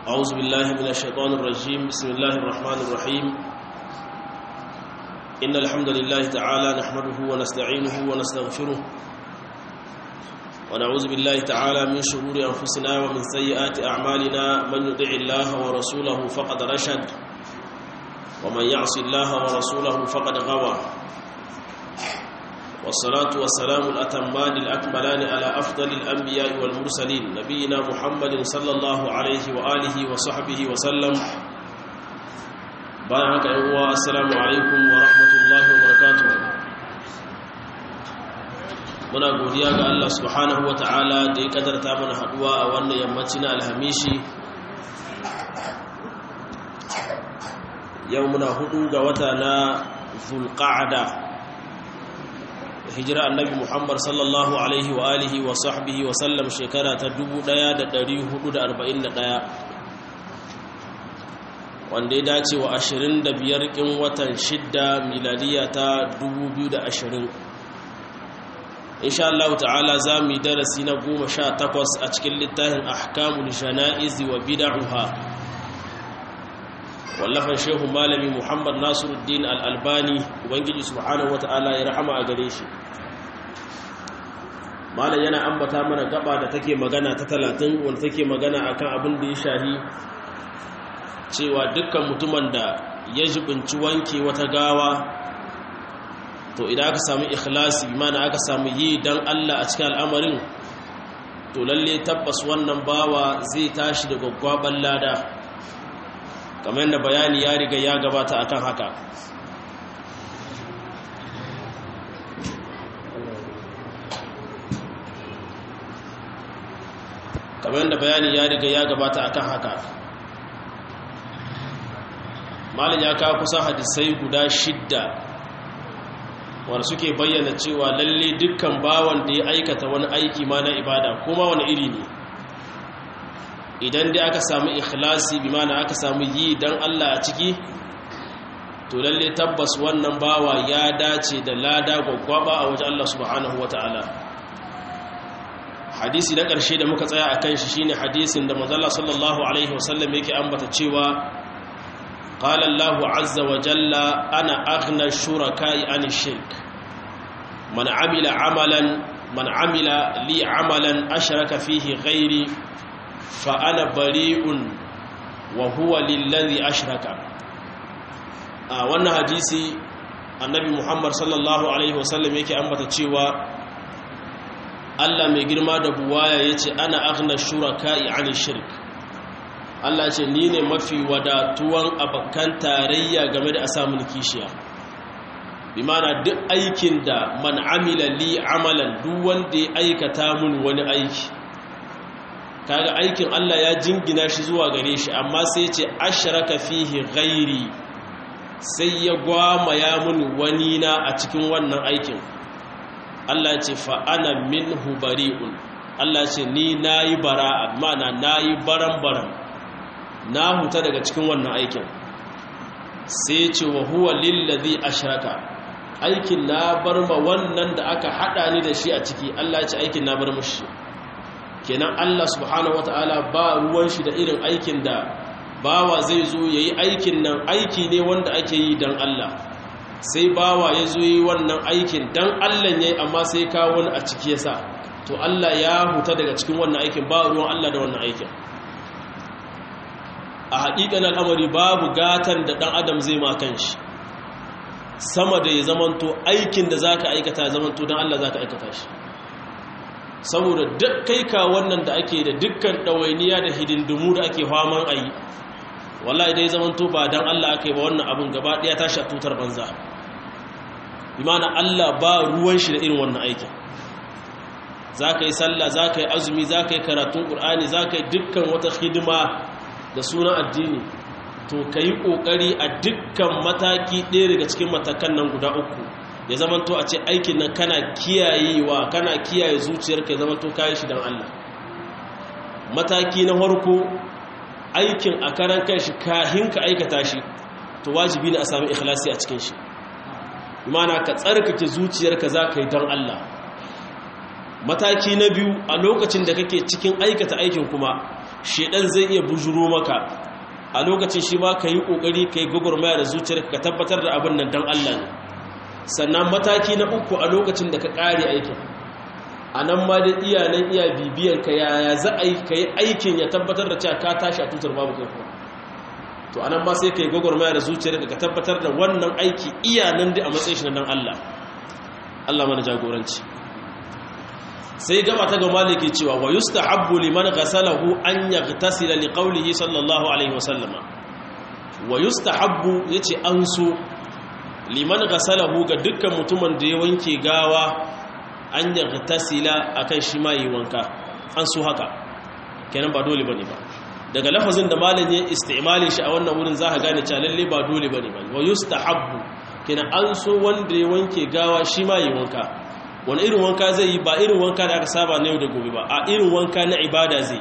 أعوذ بالله من الشيطان الرجيم بسم الله الرحمن الرحيم إن الحمد لله تعالى نحمده ونستعينه ونستغفره ونعوذ بالله تعالى من شرور أنفسنا ومن سيئات أعمالنا من يطع الله ورسوله فقد رشد ومن يعص الله ورسوله فقد غوى والصلاة والسلام الأتمان الأكملان على أفضل الأنبياء والمرسلين نبينا محمد صلى الله عليه وآله وصحبه وسلم بارك الله السلام عليكم ورحمة الله وبركاته muna godiya ga Allah subhanahu wa ta'ala da ya kadarta mana haduwa a wannan yammaci na alhamishi yau muna hudu ga wata na zulqa'ada hijira annabi muhammad sallallahu alaihi wa alihi wa sahbihi wa sallam shekara ta 1441 wanda ya dace wa 25 kin watan shidda miladiya ta 2020 insha Allah ta'ala za mu yi darasi na 18 a cikin littafin ahkamul jana'iz wa bid'uha wallafan shehu malami muhammad nasiruddin al'albani ubangiji subhanahu wa ta'ala ya rahama a gare shi malam yana ambata mana gaba da take magana ta talatin wanda take magana akan abin da ya shahi cewa dukkan mutumin da ya jibinci wanke wata gawa to idan aka samu ikhlasi mana aka samu yi don allah a cikin al'amarin to lalle tabbas wannan bawa zai tashi da gwaggwaban lada kamar yadda bayani ya riga ya gabata akan haka kamar yadda bayani ya riga ya gabata akan haka malin ya kawo kusan hadisai guda shidda wanda suke bayyana cewa lalle dukkan bawan da ya aikata wani aiki ma na ibada kuma wani iri ne idan dai aka samu ikhlasi bi mana aka samu yi dan Allah a ciki to lalle tabbas wannan bawa ya dace da lada gwaggwaba a wajen Allah subhanahu wataala hadisi na ƙarshe da muka tsaya akan shi shine hadisin da manzo sallallahu alaihi wasallam yake ambata cewa qala Allahu azza wa jalla ana aghna shuraka'i an shirk man amila amalan man amila li amalan ashraka fihi ghairi fa'ana bari'un wa huwa lillazi ashraka a wannan hadisi annabi muhammad sallallahu alaihi wasallam yake ambata cewa Allah mai girma da buwaya ya ce ana aghna shuraka'i an shirk Allah ce ni ne mafi wadatuwan abakan tarayya game da a samun kishiya bi mana duk aikin da man amila li amalan duk wanda ya aikata mun wani aiki kaga aikin Allah ya jingina shi zuwa gare shi amma sai ce ashraka fihi ghairi sai ya gwama ya mun wani na a cikin wannan aikin Allah ya ce fa ana minhu bari'un Allah ya ce ni nayi bara'a mana nayi baran-baran na huta daga cikin wannan aikin sai ce wa huwa lillazi ashraka aikin na bar ma wannan da aka hada ni da shi a ciki Allah ya ce aikin na bar mushi kenan Allah subhanahu wataala ba ruwan shi da irin aikin da bawa zai zo yayi aikin nan aiki ne wanda ake yi dan Allah sai bawa ya zo yi wannan aikin dan Allah yayi amma sai kawo wani a ciki yasa to Allah ya huta daga cikin wannan aikin ba ruwan Allah da wannan aikin a haƙiƙan al'amari babu gatan da ɗan adam zai ma kanshi sama da ya zamanto aikin da zaka aikata zamanto dan Allah zaka aikata shi saboda duk kai ka wannan da ake da dukkan ɗawainiya da hidindimu da ake faman a yi wallahi dai zaman to ba don Allah aka yi ba wannan abin gaba ɗaya tashi a tutar banza imana Allah ba ruwan shi da irin wannan aikin za ka yi sallah za ka yi azumi za ka yi karatun ƙur'ani za ka yi dukkan wata hidima da sunan addini to ka yi ƙoƙari a dukkan mataki ɗaya daga cikin matakan nan guda uku ya zama to a ce aikin nan kana kiyayewa kana kiyaye zuciyarka ya zama to kayi shi don Allah mataki na farko aikin a karan kanshi kahin ka aikata shi to wajibi ne a sami ikhlasi a cikin shi imana ka tsarkake zuciyarka za ka yi don Allah mataki na biyu a lokacin da kake cikin aikata aikin kuma shedan zai iya bujuro maka a lokacin shi ma ka yi ƙoƙari ka yi gwagwarmaya da zuciyar ka tabbatar da abin nan don Allah ne sannan mataki na uku a lokacin da ka ƙare aikin a nan ma da iya nan iya bibiyan ka yaya za a yi ka yi aikin ya tabbatar da cewa ka tashi a tutar babu kai kuma to a nan ma sai ka yi gwagwarmaya da zuciyar ka tabbatar da wannan aiki iya nan da a matsayin shi na dan Allah Allah mana jagoranci sai gaba ta ga maliki cewa wa yustahabbu liman ghasalahu an yaghtasila liqawlihi sallallahu alaihi wasallam wa yustahabbu yace an so liman ghasalahu ga dukkan mutumin da ya wanke gawa an yaghtasila akan shi ma yi wanka an so haka kenan ba dole bane ba daga lafazin da malam ya isti'malin shi a wannan wurin za ka gane cewa lalle ba dole bane ba wa yustahabbu kenan an so wanda ya wanke gawa shi ma yi wanka wani irin wanka zai yi ba irin wanka da aka saba na yau da gobe ba a irin wanka na ibada zai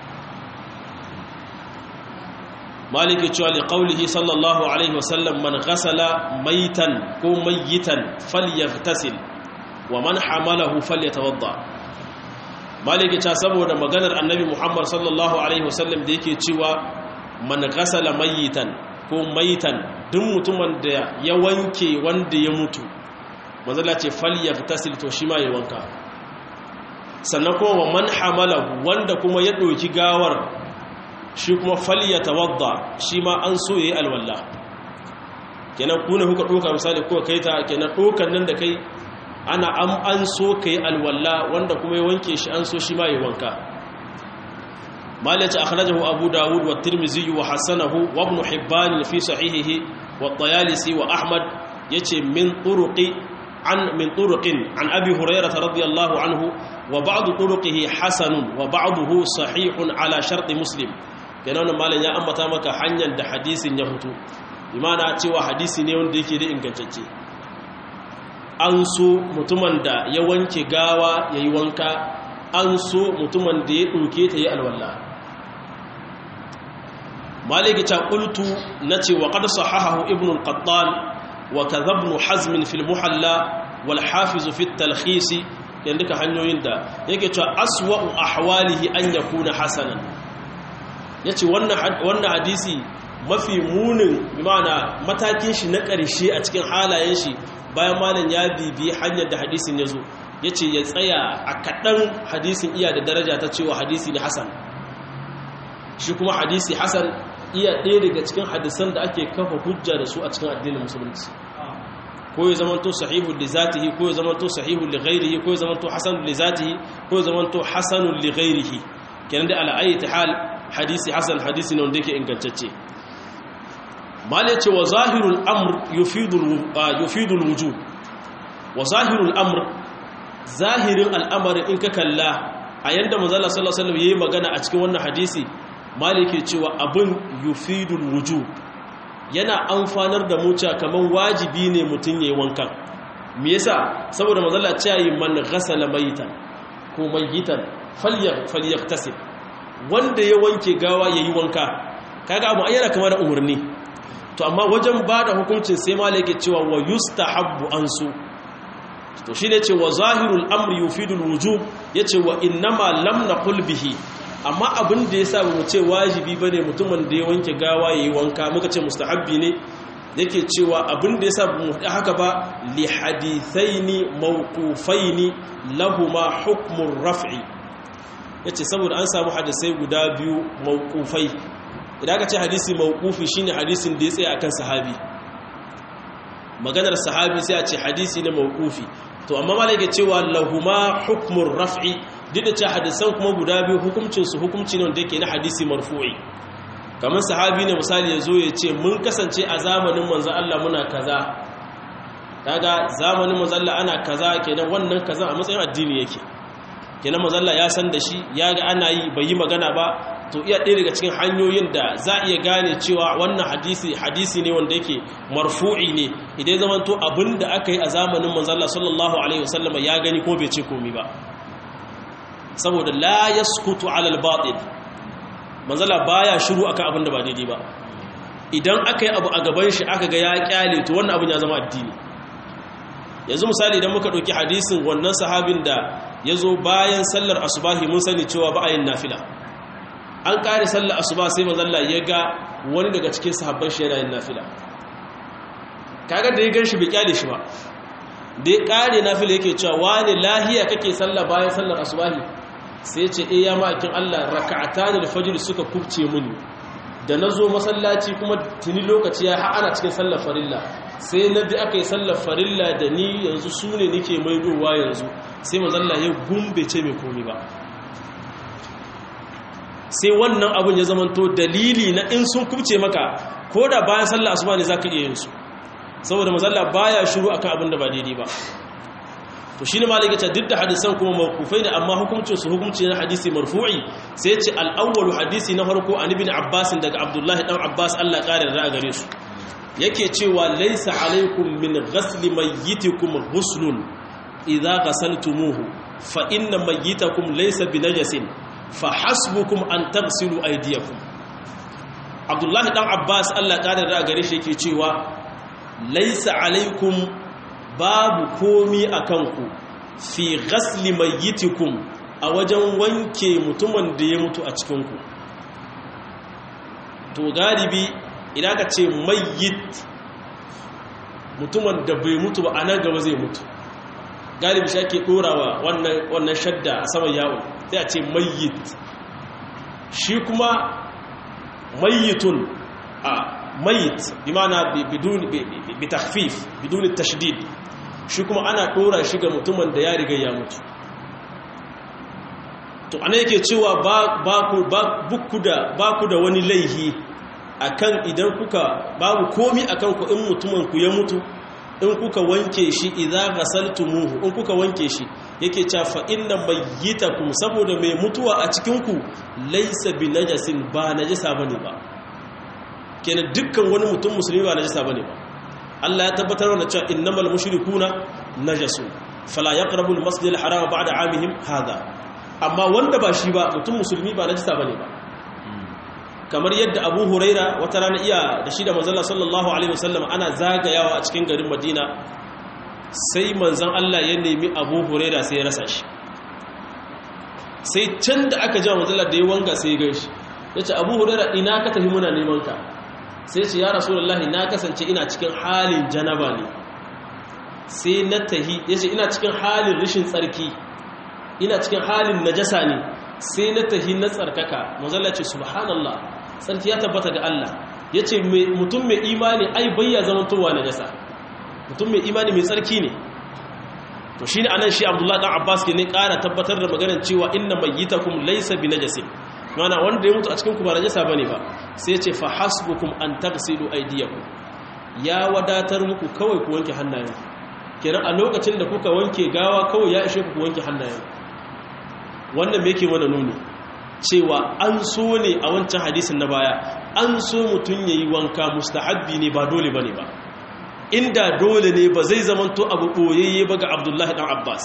maliki cewa li qaulihi sallallahu alaihi wasallam man ghasala maitan ko mayitan falyaghtasil wa man hamalahu falyatawadda maliki ta saboda maganar annabi muhammad sallallahu alaihi wasallam da yake cewa man ghasala mayitan ko maitan duk mutumin da ya wanke wanda ya mutu manzala ce falyagtasil to shi ma yi wanka sannan kuma wa man hamalahu wanda kuma ya ɗauki gawar shi kuma falyatawadda shi ma an so yayi alwalla kenan kuna kuka ɗauka misali kuka kai ta kenan ɗaukan nan da kai ana an an so kai alwalla wanda kuma ya wanke shi an so shi ma yi wanka malaci akhrajahu abu dawud wa tirmidhi wa hasanahu wa ibn hibban fi sahihihi wa at-tayalisi wa ahmad yace min turuqi عن من طرق عن أبي هريرة رضي الله عنه وبعض طرقه حسن وبعضه صحيح على شرط مسلم kenan malam ya ambata maka hanyar da hadisin ya hutu imana cewa hadisi ne wanda yake da ingantacce an so mutumin da ya wanke gawa ya yi wanka an so mutumin da ya ɗauke ta yi alwallah maliki ta ƙultu na ce wa ƙarsa hahahu ibn al-qattan وكذا ابن حزم في المحلى والحافظ في التلخيص yanda ka hanyoyin da yake cewa aswa'u ahwalihi an yakuna hasanan yace wannan wannan hadisi mafi munin bimana matakin shi na ƙarshe a cikin halayen shi bayan malam ya bibi hanyar da hadisin ya zo yace ya tsaya a kaɗan hadisin iya da daraja ta cewa hadisi ne hasan shi kuma hadisi hasan iya ɗaya daga cikin hadisan da ake kafa hujja da su a cikin addinin musulunci ko ya zamanto sahihu li zatihi ko ya zamanto sahihu li ghairihi ko ya zamanto hasanun li zatihi ko ya zamanto hasanun li ghairihi kenan da ala ayyati hal hadisi hasan hadisi ne wanda yake ingantacce mal yace wa zahirul amr yufidu yufidu alwujub wa zahirul amr zahirin al'amari in ka kalla a yanda manzo Allah sallallahu alaihi wasallam yayi magana a cikin wannan hadisi maliki cewa abin yufidul wujub yana amfanar da muca kaman wajibi ne mutum yayi wankan me yasa saboda manzala cewa man ghasala mayitan ko mayitan falyaktasib wanda ya wanke gawa yayi wanka kaga abu ayyana kamar da umurni to amma wajen bada hukuncin sai maliki cewa wa yustahabbu ansu to shine ce wa zahirul amri yufidul wujub yace wa innama lam naqul bihi amma abin da ya sa mu ce wajibi ba ne mutumin da ya wanke gawa ya yi wanka muka ce mustahabbi ne yake cewa abin da ya sa mu haɗa haka ba li hadithaini mawqufaini lahuma hukmun raf'i yace saboda an samu hadisai guda biyu mawqufai idan aka ce hadisi mawqufi shine hadisin da ya tsaya akan sahabi maganar sahabi sai a ce hadisi ne mawqufi to amma malaka cewa lahuma hukmun raf'i duk da cewa hadisan kuma guda biyu hukuncinsu hukunci ne wanda yake na hadisi marfu'i kamar sahabi ne misali ya zo ya ce mun kasance a zamanin manzan Allah muna kaza kaga zamanin manzan Allah ana kaza kenan wannan kaza a matsayin addini yake kenan manzan Allah ya san da shi ya ga ana yi bai yi magana ba to iya ɗaya daga cikin hanyoyin da za a iya gane cewa wannan hadisi hadisi ne wanda yake marfu'i ne idan ya zamanto abin da aka yi a zamanin manzan Allah sallallahu alaihi wasallam ya gani ko bai ce komi ba saboda la yaskutu ala al-batil manzala baya shiru akan abin da ba daidai ba idan aka yi abu a gaban shi aka ga ya kyale to wannan abin ya zama addini yanzu misali idan muka ɗauki hadisin wannan sahabin da ya zo bayan sallar asubahi mun sani cewa ba a yin nafila an kare sallar asuba sai manzalla ya ga wani daga cikin sahabban shi yana yin nafila kaga da ya gan shi bai kyale shi ba da ya kare nafila yake cewa wani lahiya kake sallah bayan sallar asubahi sai ya ce eh ya ma'akin Allah raka'atan al-fajr suka kubce mini da nazo masallaci kuma tuni lokaci ya ha ana cikin sallar farilla sai na bi aka yi sallar farilla da ni yanzu su ne nike maidowa yanzu sai manzalla ya gumbe ce mai komi ba sai wannan abun ya zamanto dalili na in sun kubce maka ko da bayan sallar asuba ne za ka iya yin su saboda mazalla baya shiru akan abin da ba daidai ba to shine malik ya ce duk da hadisan kuma mawqufai ne amma hukuncin su hukunci na hadisi marfu'i sai ya ce al-awwalu hadisi na farko an ibn abbas daga abdullahi dan abbas Allah kare da gare su yake cewa laysa alaikum min ghasli mayyitikum ghuslun idza ghasaltumuhu fa inna mayyitakum laysa binajasin fa hasbukum an taghsilu aydiyakum abdullahi dan abbas Allah kare da gare shi yake cewa laisa alaikum babu komi a kanku fi ghasli mayyitikum a wajen wanke mutumin da ya mutu a cikinku to galibi idan ka ce mayyit mutumin da bai mutu ba a nan gaba zai mutu galibi shi ake ɗorawa wannan shadda a saman yawon sai a ce mayyit shi kuma mayyitun a mayit bimana bidun bitakhfif bidun tashdid shi kuma ana dora shi ga mutumin da ya riga ya mutu to ana yake cewa ba ku ba da ba ku da wani laihi akan idan kuka babu komi akan ku in mutumin ku ya mutu in kuka wanke shi idza ghasaltumuhu in kuka wanke shi yake cewa fa inna mayyitakum saboda mai mutuwa a cikin ku laysa binajasin ba najasa bane ba kenan dukkan wani mutum musulmi ba najasa bane ba Allah ya tabbatar da cewa innamal mushrikuna najasu fala yaqrabu al-masjid al-haram ba'da 'amihim hada amma wanda ba shi ba mutum musulmi ba najasa bane ba kamar yadda Abu Huraira wata rana iya da shi da manzon sallallahu alaihi wasallam ana zagayawa a cikin garin Madina sai manzon Allah ya nemi Abu Huraira sai ya rasa shi sai can da aka ji manzon Allah da ya wanga sai ya gaishe yace Abu Huraira ina ka tafi muna neman ka sai ce ya rasulullahi na kasance ina cikin halin janaba ne sai na tahi ya ce ina cikin halin rishin tsarki ina cikin halin najasa ne sai na tahi na tsarkaka mazalla ce subhanallah tsarki ya tabbata ga Allah ya ce mutum mai imani ai bayya zamantowa najasa mutum mai imani mai tsarki ne to shi ne anan shi abdullahi dan abbas ke ne ƙara tabbatar da maganar cewa inna mayyitakum laysa bi najasin mana wanda ya mutu a cikin ku ba najasa bane ba sai ce fa hasbukum an tagsilu aydiyakum ya wadatar muku kawai ku wanke hannayen kenan a lokacin da kuka wanke gawa kawai ya ishe ku wanke hannayen wannan me yake mana nuni cewa an so ne a wancan hadisin na baya an so mutun yayi wanka mustahabbi ne ba dole bane ba inda dole ne ba zai zamanto abu boyayye ba ga Abdullahi dan Abbas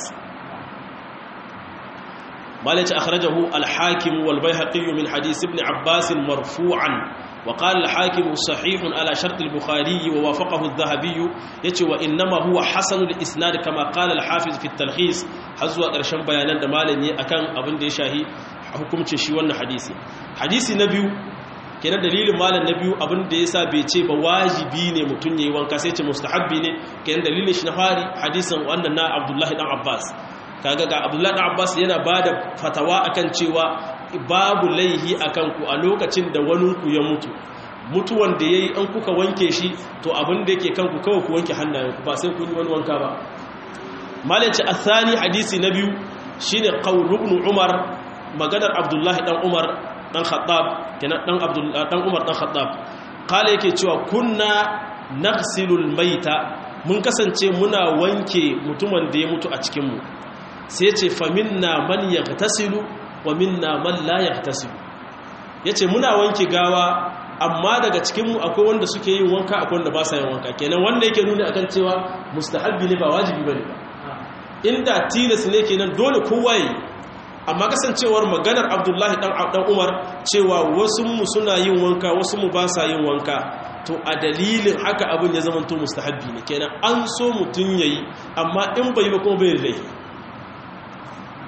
مالك أخرجه الحاكم والبيهقي من حديث ابن عباس مرفوعا وقال الحاكم صحيح على شرط البخاري ووافقه الذهبي يتي وإنما هو حسن الإسناد كما قال الحافظ في التلخيص حزوة قرشان بيانا دمالني أكان أبن دي شاهي حكم تشيوان حديثي حديثي نبيو kenan dalilin malam na biyu abin da yasa bai ce ba wajibi ne mutum yayi wanka sai ce mustahabbi ne kenan dalilin shi na fari hadisin wannan na Abdullahi dan Abbas kaga ga abdullahi dan abbas yana bada fatawa akan cewa babu laihi akan ku a lokacin da wani ku ya mutu mutuwan da yayi an kuka wanke shi to abin da yake kanku kawai ku wanke hannayenku ba sai kun yi wani wanka ba malaci athani hadisi na biyu shine qaul ibn umar maganar abdullahi dan umar dan khattab kenan dan abdullahi dan umar dan khattab kala yake cewa kunna naghsilul maita mun kasance muna wanke mutumin da ya mutu a cikin mu sai ce faminna man ya tasilu wa minna man la ya tasilu ya ce muna wanke gawa amma daga cikinmu akwai wanda suke yin wanka akwai wanda ba sa yin wanka kenan wanda yake nuni akan cewa mustahabbi ne ba wajibi bane ba inda tilas ne kenan dole kowa yi amma kasancewar maganar abdullahi dan dan umar cewa wasu mu suna yin wanka wasu mu ba sa yin wanka to a dalilin haka abin ya zama to mustahabbi ne kenan an so mutun yayi amma in bai ba kuma bai laifi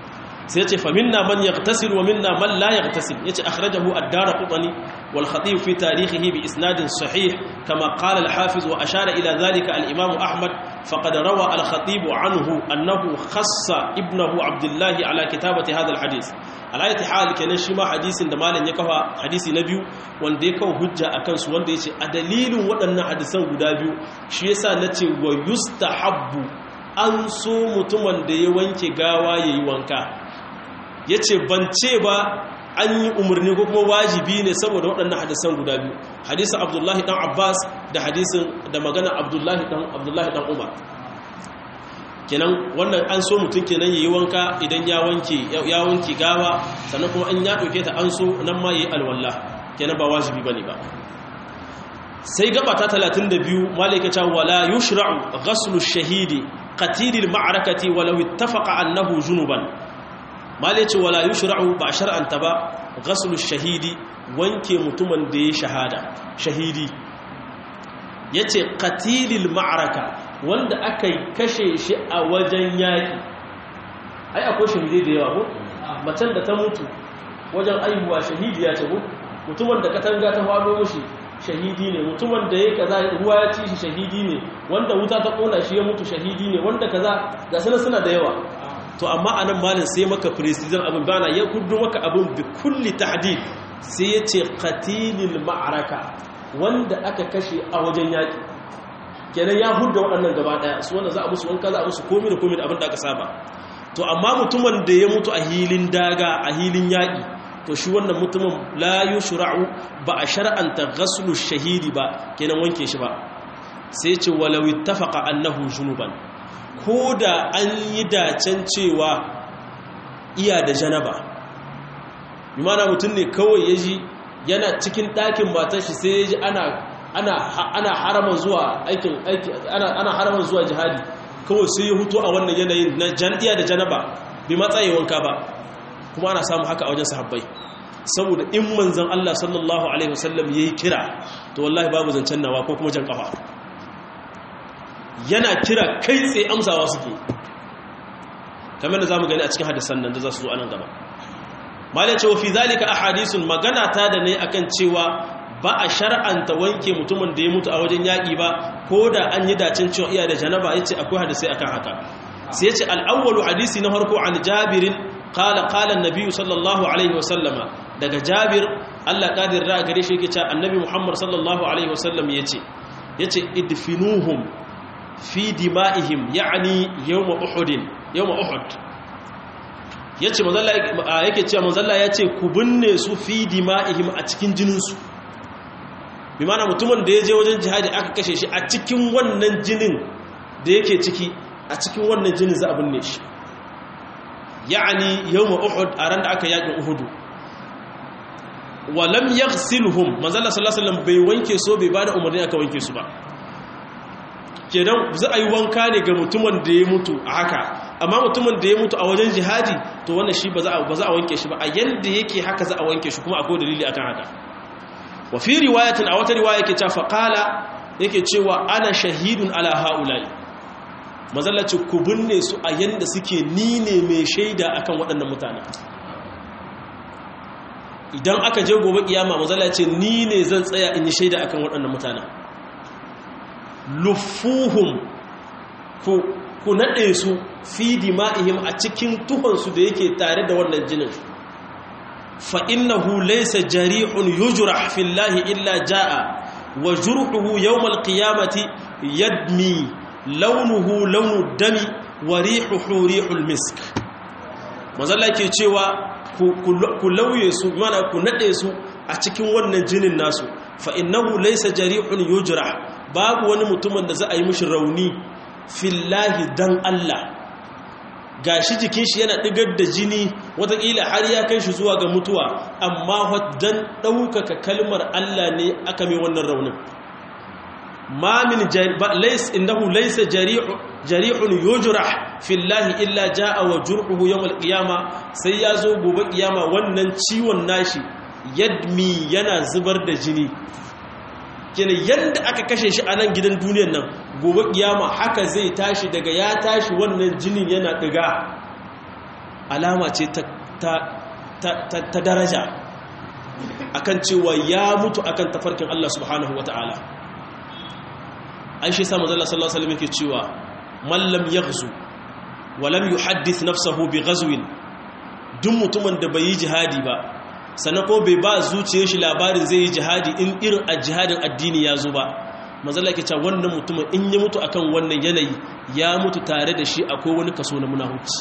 sai ya ce fa minna man yaghtasil wa minna man la yaghtasil yace akhrajahu ad-darqutni wal khatib fi tarihihi bi isnadin sahih kama qala al-hafiz wa ashara ila dhalika al-imam ahmad faqad rawa al-khatib anhu annahu khassa ibnahu abdullah ala kitabati hadha al-hadith alayati hal kenan shi ma hadisin da malam ya kafa hadisi na biyu wanda ya kawo hujja akan su wanda yace a dalilin waɗannan hadisan guda biyu shi yasa nace wa yustahabbu an so mutumin da ya wanke gawa yayi wanka ya ce ban ce ba an yi umarni ko kuma wajibi ne saboda waɗannan hadisan guda biyu hadisan abdullahi ɗan abbas da hadisin da magana abdullahi ɗan umar kenan wannan an so mutum kenan ya yi wanka idan ya wanke gawa sannan kuma an ya ɗauke ta an so nan ma ya yi alwallah kenan ba wajibi ba ne ba sai gaba ta 32 malaikata wala yushra'u ghaslu shahidi qatilil ma'arakati walau ittafaqa annahu junuban malai ce wala yushra'u ba shar'anta ba ghaslu shahidi wanke mutumin da ya shahada shahidi yace qatilil ma'araka wanda aka kashe shi a wajen yaki ai akwai shahidai da yawa ko macen da ta mutu wajen aihuwa shahidiya ce ko mutumin da katanga ta fado mushi shahidi ne mutumin da ya kaza ruwa ya ci shi shahidi ne wanda wuta ta kona shi ya mutu shahidi ne wanda kaza ga sanar suna da yawa to amma anan malin sai maka precision abin bana ya gudu maka abin bi kulli tahdid sai ya ce qatilil ma'araka wanda aka kashe a wajen yaki kenan ya hudda waɗannan gaba ɗaya su wanda za a musu wanka za a musu komi da komi da abin da aka saba to amma mutumin da ya mutu a hilin daga a hilin yaƙi to shi wannan mutumin la yushra'u ba a shar'anta ghaslu shahidi ba kenan wanke shi ba sai ce walau ittafaqa annahu junuban ko da an yi dacen cewa iya da janaba bimana mutum ne kawai ya ji yana cikin ɗakin matar shi sai ya ji ana haraman zuwa aikin ana haraman zuwa jihadi kawai sai ya hutu a wannan yanayin na iya da janaba bi matsayi wanka ba kuma ana samu haka a wajen sahabbai saboda in manzan Allah sallallahu alaihi wasallam yayi kira to wallahi babu zancen nawa ko kuma jan kafa yana kira kai tsaye amsawa suke kamar da zamu gani a cikin hadisan nan da za su zo anan gaba malai ce wa fi zalika ahadithun magana ta da ne akan cewa ba a shar'anta wanke mutumin da ya mutu a wajen yaƙi ba ko da an yi dacin cewa iya da janaba yace akwai hadisi akan haka sai yace al-awwalu hadisi na farko an jabirin qala qala an-nabi sallallahu alaihi wasallama daga jabir Allah kadir ra gare shi yake cewa annabi Muhammad sallallahu alaihi wasallam yace yace idfinuhum fi dima'ihim ya'ni yawm uhud yawm uhud yace manzalla yake cewa manzalla yace ku binne su fi dima'ihim a cikin jinin su bi mana mutumin da ya je wajen jihadi aka kashe shi a cikin wannan jinin da yake ciki a cikin wannan jinin za a binne shi ya'ani yawm uhud a ran da aka yakin uhudu walam yaghsilhum manzalla sallallahu alaihi wasallam bai wanke so bai bada umarni aka wanke su ba kenan za a yi wanka ne ga mutumin da ya mutu a haka amma mutumin da ya mutu a wajen jihadi to wannan shi ba za a wanke shi ba a yanda yake haka za a wanke shi kuma akwai dalili akan haka wa fi riwayatin a wata riwaya yake cewa faqala yake cewa ana shahidun ala haula'i mazallaci ku binne su a yanda suke ni ne mai shaida akan waɗannan mutane idan aka je gobe kiyama mazallaci ni ne zan tsaya in yi shaida akan waɗannan mutane lufuhum ku ku nade su fi dima'ihim a cikin tuhonsu da yake tare da wannan jinin fa innahu laysa jari'un yujrah fillahi illa jaa wa jurhuhu yawm alqiyamati yadmi launuhu launu dami wa rihuhu rihul misk mazalla ke cewa ku lauye su mana ku nade su a cikin wannan jinin nasu fa innahu laysa jari'un yujrah babu wani mutumin da za a yi mishi rauni fillahi dan Allah gashi jikin shi yana digar da jini watakila har ya kai shi zuwa ga mutuwa amma dan ɗaukaka kalmar Allah ne aka mai wannan raunin ma min lays innahu laysa jari'un yujrah fillahi illa jaa wa jurhuhu yawm al-qiyama sai ya zo gobe kiyama wannan ciwon nashi yadmi yana zubar da jini kenan yadda aka kashe shi a nan gidan duniyan nan gobe kiyama haka zai tashi daga ya tashi wannan jinin yana diga alama ce ta ta daraja akan cewa ya mutu akan tafarkin Allah subhanahu wata'ala an shi sa manzo Allah sallallahu alaihi wasallam yake cewa man lam yaghzu wa lam yuhaddith nafsahu bi ghazwin duk mutumin da bai yi jihadi ba sannan ko bai ba zuciyar shi labarin zai yi jihadi in irin a jihadin addini ya zo ba manzo Allah yake cewa wannan mutumin in ya mutu akan wannan yanayi ya mutu tare da shi akwai wani kaso na munafici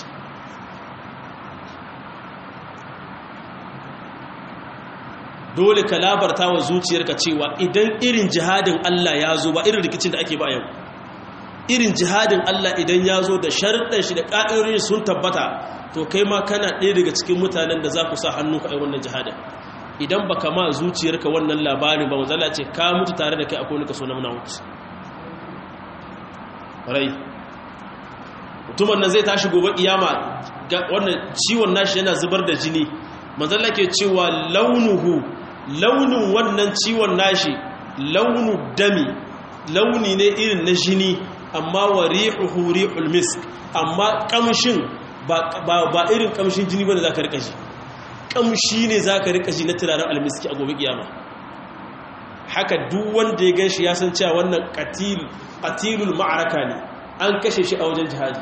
dole ka labarta wa zuciyarka cewa idan irin jihadin Allah ya zo ba irin rikicin da ake ba yau irin jihadin Allah idan ya zo da sharuɗan shi da ƙa'irin sun tabbata to kai ma kana ɗaya daga cikin mutanen da za ku sa hannu ka wannan jihadin idan ba ka ma zuciyarka wannan labarin ba wanzala ce ka mutu tare da kai akwai wani kaso na munawuci rai mutumin nan zai tashi gobe iyama wannan ciwon nashi yana zubar da jini manzala ke cewa launuhu launin wannan ciwon nashi launu dami launi ne irin na jini amma wa rihuhu rihul misk amma kamshin ba ba irin kamshin jini bane zaka rika ji kamshi ne zaka rika ji na turaren almiski a gobe kiyama haka duk wanda ya ganshi ya san cewa wannan qatil qatilul ma'araka ne an kashe shi a wajen jihadi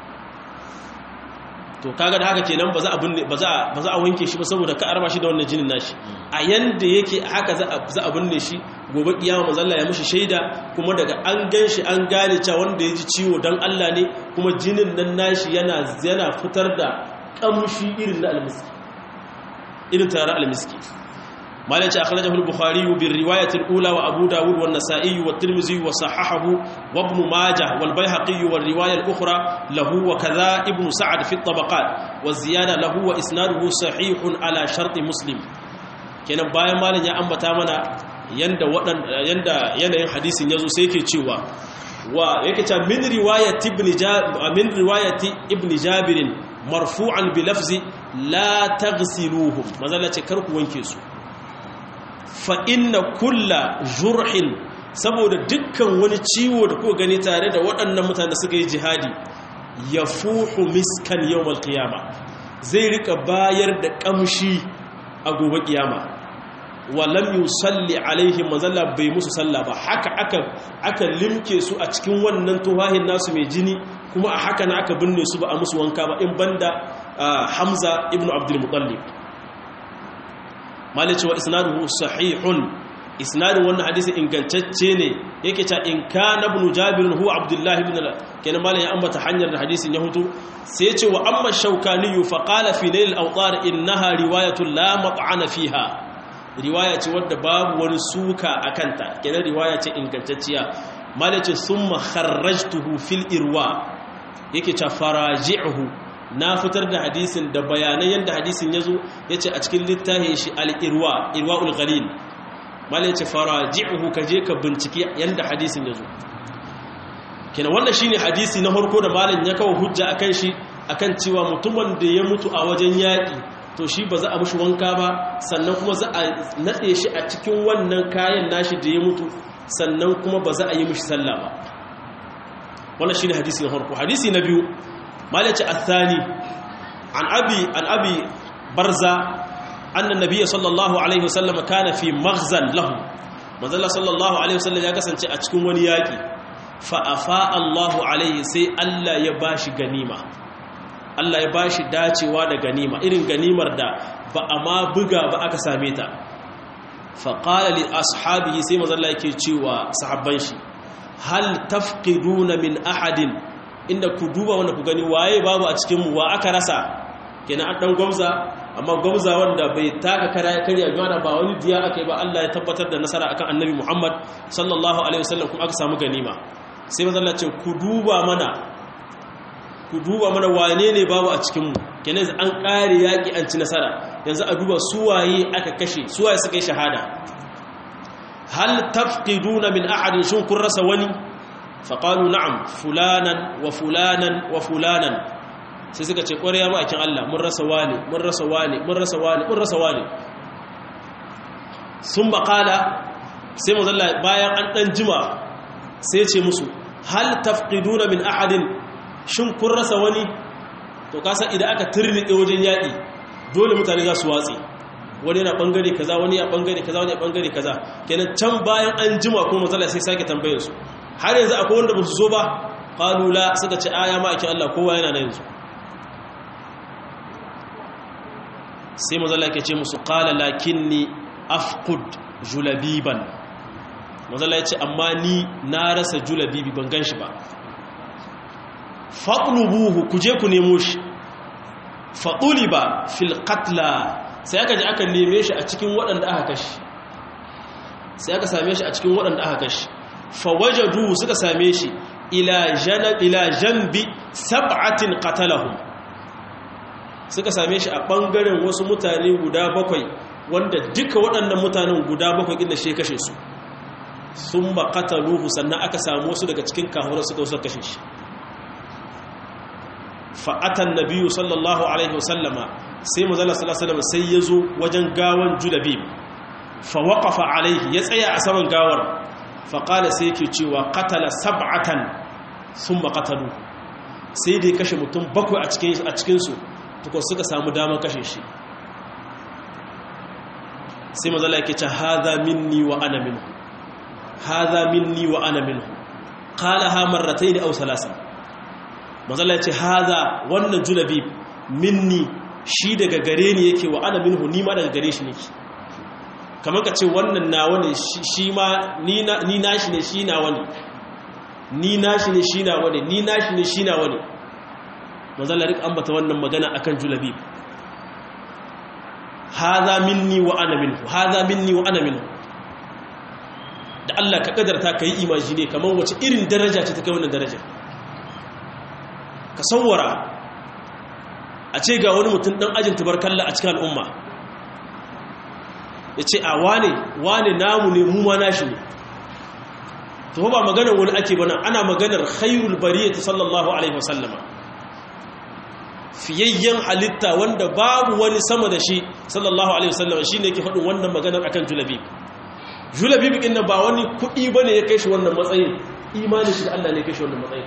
to kaga da haka kenan ba za a binne ba za ba za a wanke shi ba saboda ka arba shi da wannan jinin nashi a yanda yake haka za a za a binne shi gobe kiyama manzo Allah ya mishi shaida kuma daga an ganshi an gane cewa wanda ya ji ciwo dan Allah ne kuma jinin nan nashi yana yana fitar da kamshi irin na almiski irin tare almiski مالك أخرجه البخاري بالرواية الأولى وأبو داود والنسائي والترمذي وصححه وابن ماجه والبيهقي والرواية الأخرى له وكذا ابن سعد في الطبقات والزيادة له وإسناده صحيح على شرط مسلم kenan bayan malam ya ambata mana yanda wadan yanda yanayin hadisin yazo sai yake cewa wa yake cewa min riwayati ibn min riwayati ibn jabir marfu'an bi lafzi la taghsiluhum mazalla ce kar ku wanke su fa inna kulla jurhin saboda dukkan wani ciwo da kuka gani tare da waɗannan mutane suka yi jihadi ya fuhu miskan yau malkiyama zai rika bayar da ƙamshi a gobe ƙiyama walam yi salli alaihim mazalla bai musu salla ba haka aka aka limke su a cikin wannan tuhahin nasu mai jini kuma a haka na aka binne su ba a musu wanka ba in banda hamza ibn abdul mutallib malice wa isnaduhu sahihun isnadin wannan hadisi ingantacce ne yake ta in kana ibn jabir huwa abdullah ibn kenan malai ya ambata hanyar da hadisin ya hutu sai ya ce wa amma shaukani fa qala fi nail al-awtar innaha riwayatu la mat'ana fiha riwaya ce wadda babu wani suka akanta kenan riwaya ce ingantacciya malai ce summa kharrajtuhu fil irwa yake ta faraji'uhu na fitar da hadisin da bayanan yadda hadisin ya zo ya ce a cikin littafin shi al'irwa irwa ulghalil mala ya ce fara ji'uhu ka je ka bincike yadda hadisin ya zo kina wannan shi ne hadisi na harko da malin ya kawo hujja a kan shi a kan cewa mutumin da ya mutu a wajen yaƙi to shi ba za a mushi wanka ba sannan kuma za a natse shi a cikin wannan kayan nashi da ya mutu sannan kuma ba za a yi mushi sallah ba wannan shi ne hadisi na harko hadisi na biyu مالك الثاني عن أبي عن أبي برزة أن النبي صلى الله عليه وسلم كان في مغزى له مازال صلى الله عليه وسلم ya kasance a cikin wani yaki fa afa Allahu alaihi sai Allah ya bashi ganima Allah ya bashi dacewa da ganima irin ganimar da ba a ma buga ba aka same ta fa qala li ashabihi sai manzo Allah yake cewa sahabban shi hal tafqiduna min ahadin inda ku duba wanda ku gani waye babu a cikinmu wa aka rasa kenan an dan gwamza amma gwamza wanda bai taka kara karya gwana ba wani diya aka yi ba Allah ya tabbatar da nasara akan annabi Muhammad sallallahu alaihi wasallam kuma aka samu ganima sai manzo Allah ce ku duba mana ku duba mana wane ne babu a cikinmu kenan an kare yaki an ci nasara yanzu a duba su waye aka kashe su waye suka yi shahada hal tafqiduna min ahadin shun kun rasa wani faƙalu na'am fulanan wa fulanan wa fulanan sai suka ce ƙwarya ma'aikin Allah mun rasa wane mun rasa wane mun rasa wane mun rasa wane sun baƙala sai mazalla bayan an ɗan jima sai ce musu hal tafqiduna min ahadin shin kun rasa wani to kasan idan aka turnike wajen yaƙi dole mutane za su watsi wani yana ɓangare kaza wani ya ɓangare kaza wani ya ɓangare kaza kenan can bayan an jima kuma matsala sai sake tambayar su har yanzu akwai wanda ba su zo ba ƙalula suka ce aya ma ake Allah kowa yana na yanzu sai mazala ke ce musu ƙala lakinni afkud julabiban mazala ya ce amma ni na rasa julabibi ban gan shi ba faɗulubuhu ku je ku nemo shi faɗuli ba filkatla sai aka ji aka neme shi a cikin waɗanda aka kashi sai aka same shi a cikin waɗanda aka kashi fawajadu suka same shi ila jambi sab'atin qatalahum suka same shi a ɓangaren wasu mutane guda bakwai wanda duka waɗannan mutanen guda bakwai inda shi kashe su sun ba qataluhu sannan aka samu wasu daga cikin kahurar suka wasu kashe shi fa'atan nabiyu sallallahu alaihi wasallama sai mazala sallallahu sai ya zo wajen gawan julabib fa waƙafa alaihi ya tsaya a saman gawar faƙala sai yake cewa katala sab'atan sun maƙatalu sai dai kashe mutum bakwai a cikinsu tukwa suka samu damar kashe shi sai mazala yake ce haza minni wa ana minhu haza minni wa ana minhu ƙala ha marratai da au salasa mazala ce haza wannan julabi minni shi daga gare ni yake wa ana minhu ni ma daga gare shi nake kamar ka ce wannan nawa ne shi ma ni nashi ne shi nawa ne ni nashi ne shi nawa ne ni nashi ne shi nawa ne mazala rik ambata wannan magana akan julabi haza minni wa ana minhu haza minni wa ana minhu da Allah ka kadarta ka yi imaji ne kamar wace irin daraja ce ta kai wannan daraja ka sauwara a ce ga wani mutum ɗan ajin tubarkalla a cikin al'umma ya ce a wane wane namu ne mu ma nashi ne to ba maganar wani ake bana ana maganar khairul bariya ta sallallahu alaihi wasallama fiyayyen halitta wanda babu wani sama da shi sallallahu alaihi wasallama shi ne ke faɗin wannan maganar akan julabib julabib ɗin ba wani kuɗi ba ne ya kai shi wannan matsayin imanin shi da allah ne ya kai shi wannan matsayin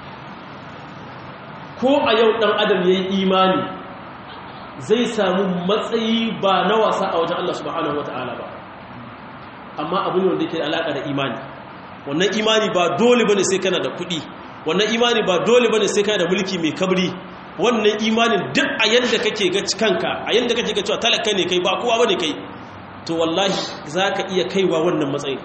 ko a yau ɗan adam ya yi imani zai samu matsayi ba na wasa a wajen Allah subhanahu wata'ala ba amma abu ne wanda yake da alaƙa da imani wannan imani ba dole bane sai kana da kuɗi wannan imani ba dole bane sai kana da mulki mai kabri wannan imanin duk a yanda kake ga kanka a yanda kake ga cewa talaka ne kai ba kowa bane kai to wallahi zaka iya kaiwa wannan matsayin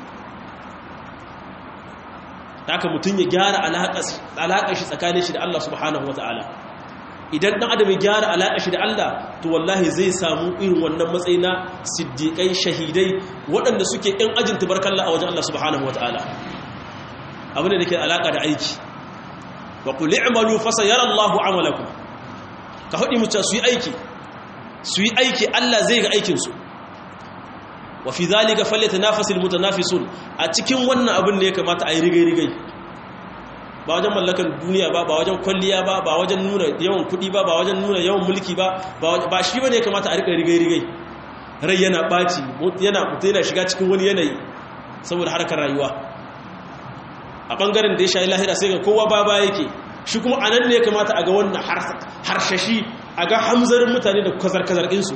haka mutum ya gyara alaƙar shi tsakanin shi da Allah subhanahu wa ta'ala idan ɗan adam ya gyara alaƙar shi da Allah to wallahi zai samu irin wannan matsayi na siddiƙai shahidai waɗanda suke ‘yan ajin tubarkalla a wajen Allah subhanahu wa ta'ala abin da ke alaƙa da aiki wa ku li'amalu fasa yara Allah amalaku ka haɗi mutu su yi aiki su yi aiki Allah zai ga aikinsu wa fi zalika falyatanafasul mutanafisun a cikin wannan abin da ya kamata a yi rigai-rigai ba wajen mallakan duniya ba ba wajen kwalliya ba ba wajen nuna yawan kuɗi ba ba wajen nuna yawan mulki ba ba shi bane ya kamata a rika rigai-rigai rai yana ɓaci yana mutu yana shiga cikin wani yanayi saboda harkar rayuwa a ɓangaren da ya shayi lahira sai ga kowa ba ba yake shi kuma a nan ne ya kamata a ga wannan harshashi a ga hamzarin mutane da kazar-kazar ɗinsu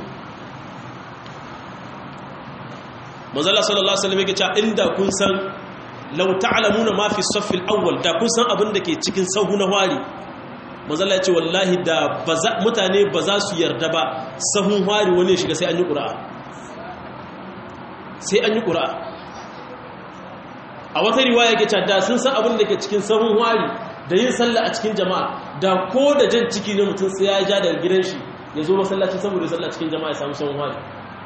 manzala sallallahu alaihi wasallam yake cewa inda kun san law ta'lamuna ma fi saffil awwal da kun san abin da ke cikin sahu na wari manzala ya ce wallahi da mutane ba za su yarda ba sahun wari wani ya shiga sai an yi ƙura'a sai an yi ƙura'a a wata riwaya ke cewa da sun san abin da ke cikin sahun wari da yin sallah a cikin jama'a da ko da jan ciki ne mutum sai ya ja daga gidan shi ya zo masallaci saboda sallah cikin jama'a ya samu sahun wari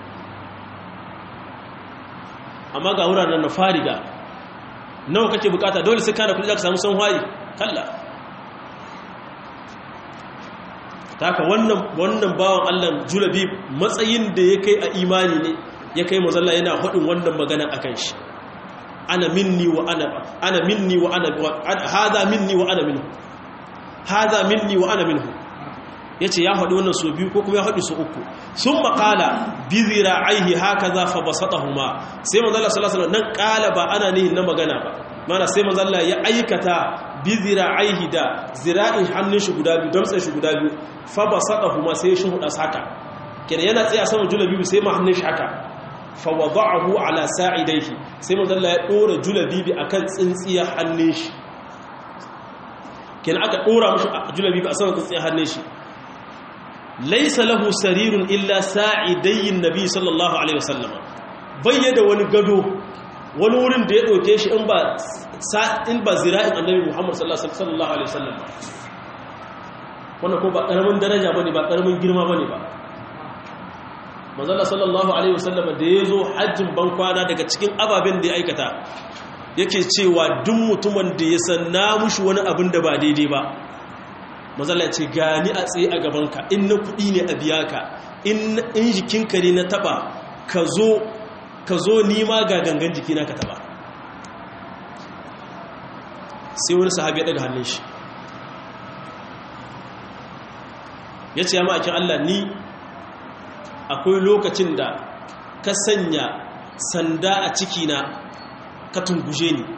amma ga wuraren na fariga nawa kake bukata dole sai kana kudi za ka samu son hwari kalla ta haka wannan wannan bawan allah julabi matsayin da ya kai a imani ne ya kai mazalla yana haɗin wannan magana a kan shi ana minni wa ana ana minni wa ana hada minni wa ana minhu hada minni wa ana minhu yace ya faɗi wannan so biyu ko kuma ya faɗi so uku sun maƙala bizira aihi haka za fa basatahuma sai manzo Allah sallallahu alaihi wasallam nan ƙala ba ana nihin na magana ba mana sai manzo Allah ya aikata bizira aihi da zira'in hannun shi guda biyu damtsen shi guda biyu fa basatahuma sai shi huda saka kenan yana tsaye a saman julabibi sai ma hannun shi haka fa wada'ahu ala sa'idaihi sai manzo Allah ya dora julabibi akan tsintsiyar hannun shi kenan aka dora mushi julabibi a saman tsintsiyar hannun shi laisa lahu sarirun illa sa'idayin nabi sallallahu alaihi wasallam bayyada wani gado wani wurin da ya ɗauke shi in ba in ba zira'in annabi muhammad sallallahu alaihi wasallam wannan ko ba ƙaramin daraja bane ba ƙaramin girma bane ba manzala sallallahu alaihi wasallam da ya zo hajjin ban kwana daga cikin ababen da ya aikata yake cewa duk mutumin da ya san na mushi wani abin da ba daidai ba mazala ce gani a tsaye a gabanka in na kuɗi ne a biya ka in jikinka ne na taba ka zo nima ga gangan jikina ka taba sai wani sahabi ya daga hannun shi ya ce ya ma'aikin Allah ni akwai lokacin da ka sanya sanda a cikina ka tunguje ni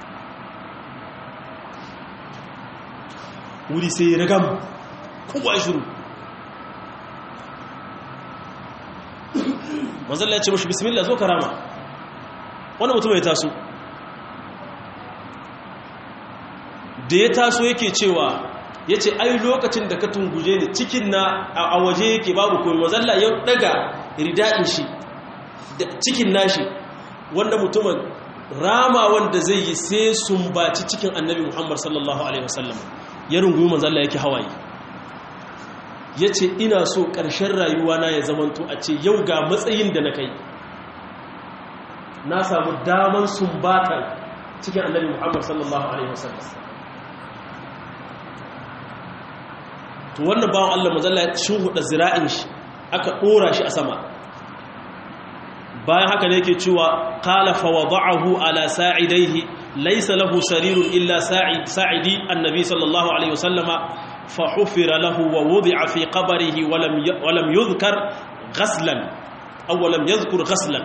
wuri sai ragam kowa ya shuru manzalla ya ce mashi bismillah zo karama wani mutum ya taso da ya taso yake cewa ya ce ai lokacin da ka tunguje ni cikin na a waje yake babu koyi manzalla ya daga rida'in shi cikin nashi wanda mutumin rama wanda zai yi sai sumbaci cikin annabi muhammad sallallahu alaihi wasallam ya rungumi manzalla yake hawaye ya ce ina so ƙarshen rayuwa na ya zamanto a ce yau ga matsayin da na kai na samu daman sumbatan cikin annabi muhammad sallallahu alaihi wasallam to wannan bawan allah manzalla ya shuhuda zira'in shi aka ɗora shi a sama bayan haka ne yake cewa qala fa wada'ahu ala sa'idaihi laysa lahu sarirun illa sa'idi annabi sallallahu alaihi wasallama fa hufira lahu wa wudi'a fi qabrihi wa lam wa lam yudhkar ghaslan aw lam yadhkur ghaslan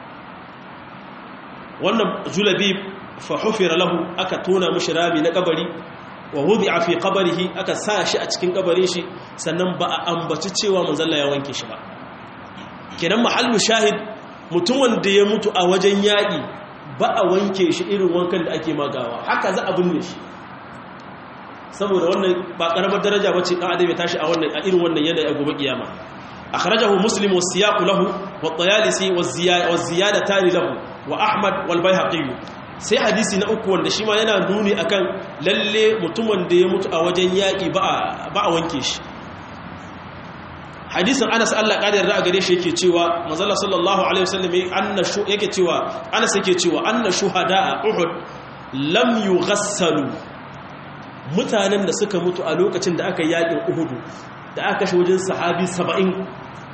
wannan julabi fa hufira lahu aka tona mishi rami na kabari wa wudi'a fi qabrihi aka sa shi a cikin kabarin shi sannan ba a ambaci cewa manzalla ya wanke shi ba kenan mahallu shahid mutum wanda ya mutu a wajen yaƙi ba a wanke shi irin wankan da ake magawa haka za a binne shi saboda wannan ba ƙaramar daraja ba ce ɗan adam ya tashi a wannan a irin wannan yanayi a gobe kiyama akhrajahu muslim wa siyaqu lahu wa tayalisi wa ziyadatani lahu wa ahmad wal bayhaqi sai hadisi na uku wanda shi ma yana nuni akan lalle mutumin da ya mutu a wajen yaƙi ba a wanke shi hadisin Anas Allah ƙarin ra'a gare shi yake cewa manzala sallallahu alaihi wasallam anna shu yake cewa Anas yake cewa anna shuhada a Uhud lam yughassalu mutanen da suka mutu a lokacin da aka yaƙin Uhud da aka kashe wajen sahabi 70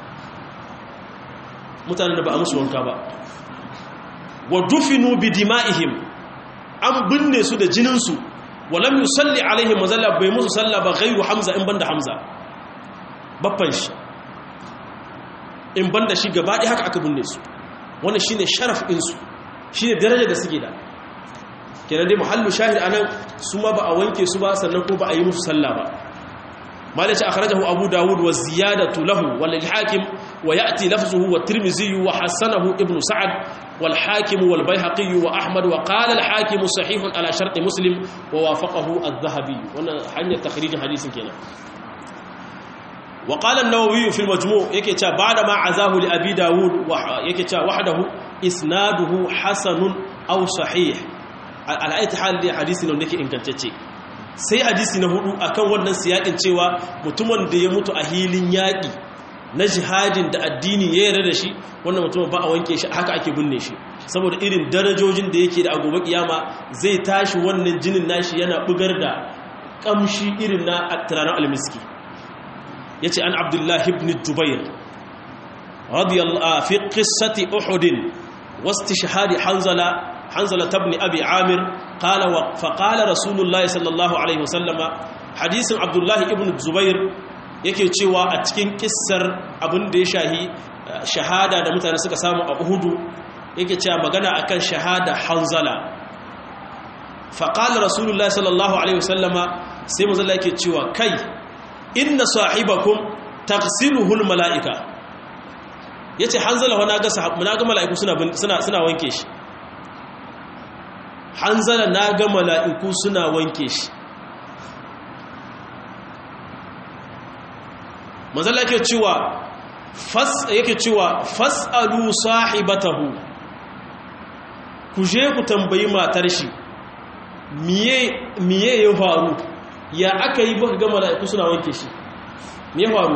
mutanen da ba a musu wanka ba wa dufinu bi dima'ihim an binne su da jinin su wa lam yusalli alaihim manzala bai musu salla ba ghairu Hamza in banda Hamza baffan shi in banda shi gaba ɗaya haka aka binne su wannan shine sharaf ɗinsu shine daraja da suke da kenan dai muhallu shahid anan su ma ba a wanke su ba sannan ko ba a yi musu sallah ba malaci akhrajahu abu dawud wa ziyadatu lahu wal hakim wa ya'ti lafzuhu wa tirmidhi wa hasanahu ibn sa'ad wal hakim wal bayhaqi wa ahmad wa qala al hakim sahih ala shart muslim wa wafaqahu adh-dhahabi wannan hanyar takhrijin hadisin kenan وقال النووي في المجموع yake cewa bada ma azahu li abi daud yake cewa wahdahu isnaduhu hasanun aw sahih al ayati hal da hadisi ne yake ingantacce sai hadisi na hudu akan wannan siyakin cewa mutumin da ya mutu a hilin yaki na jihadin da addini ya yarda da shi wannan mutumin ba a wanke shi haka ake binne shi saboda irin darajojin da yake da agobe kiyama zai tashi wannan jinin nashi yana bugar da kamshi irin na turaren almiski yace an abdullah ibn jubair radiyallahu fi qissati uhud wastishhad hanzala hanzala ibn abi amir qala wa fa qala rasulullah sallallahu alaihi wasallama hadisin abdullah ibn jubair yake cewa a cikin kissar abin da ya shahi shahada da mutane suka samu a uhudu yake cewa magana akan shahada hanzala faƙalar rasulullah sallallahu alaihi wasallama sai mazala yake cewa kai inna sahibakum taqsiluhul mala'ika yace hanzala wa naga naga mala'iku suna suna suna wanke shi hanzala naga mala'iku suna wanke shi mazala yake cewa fas yake cewa fasalu sahibatahu ku je ku tambayi matar shi miye ya faru ya aka yi baka gama mala'iku suna wanke shi miye faru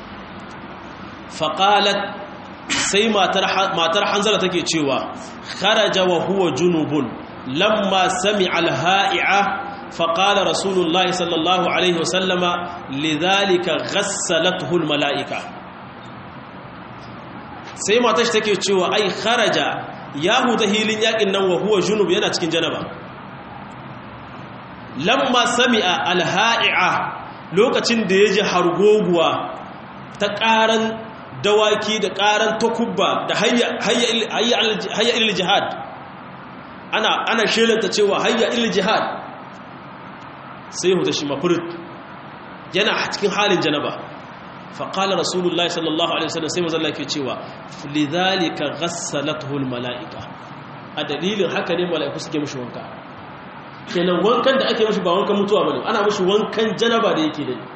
faƙalat sai matar hanzara take cewa kharaja wa huwa junubun lamma sami alha'i'a faƙala rasulullahi sallallahu alaihi wasallama lidhalika ghassalatul mala'ika sai matar shi take cewa ai kharaja ya huta hilin yakin nan wa huwa junub yana cikin janaba lamma sami'a alha'i'a lokacin da ya ji hargoguwa ta ƙaran dawaki da ƙaran takubba da hayya ilil jihad ana ana shelanta cewa hayya ilil jihad sai huta shi mafurit yana cikin halin janaba faƙala rasulullahi sallallahu alaihi wasallam sai mazalla ke cewa lidhalika ghassalatuhu almalaika a dalilin haka ne mala'iku suke mishi wanka kenan wankan da ake mishi ba wankan mutuwa bane ana mishi wankan janaba da yake dai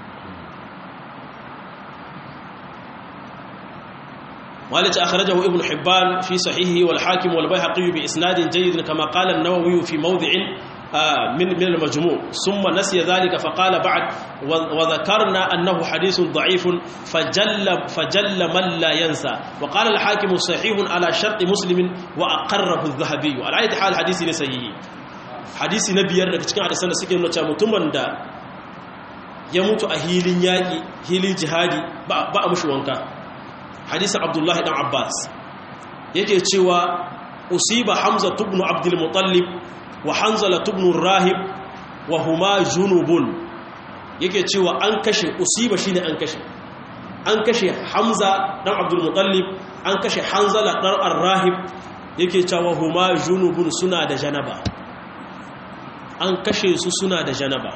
مالك أخرجه ابن حبان في صحيحه والحاكم والبيهقي بإسناد جيد كما قال النووي في موضع من من المجموع ثم نسي ذلك فقال بعد وذكرنا أنه حديث ضعيف فجل فجل من لا ينسى وقال الحاكم صحيح على شرط مسلم وأقره الذهبي على أي حال حديث نسيه حديث نبي daga cikin hadisan da suke nuna cewa mutumin da ya mutu a hilin yaƙi hilin jihadi ba a mushi wanka hadisin abdullahi dan abbas yake cewa usiba hamza tubnu abdul mutallib wa hanzala tubnu rahib wa huma junubun yake cewa an kashe usiba shine an kashe an kashe hamza dan abdul mutallib an kashe hanzala dan ar-rahib yake cewa huma junubun suna da janaba an kashe su suna da janaba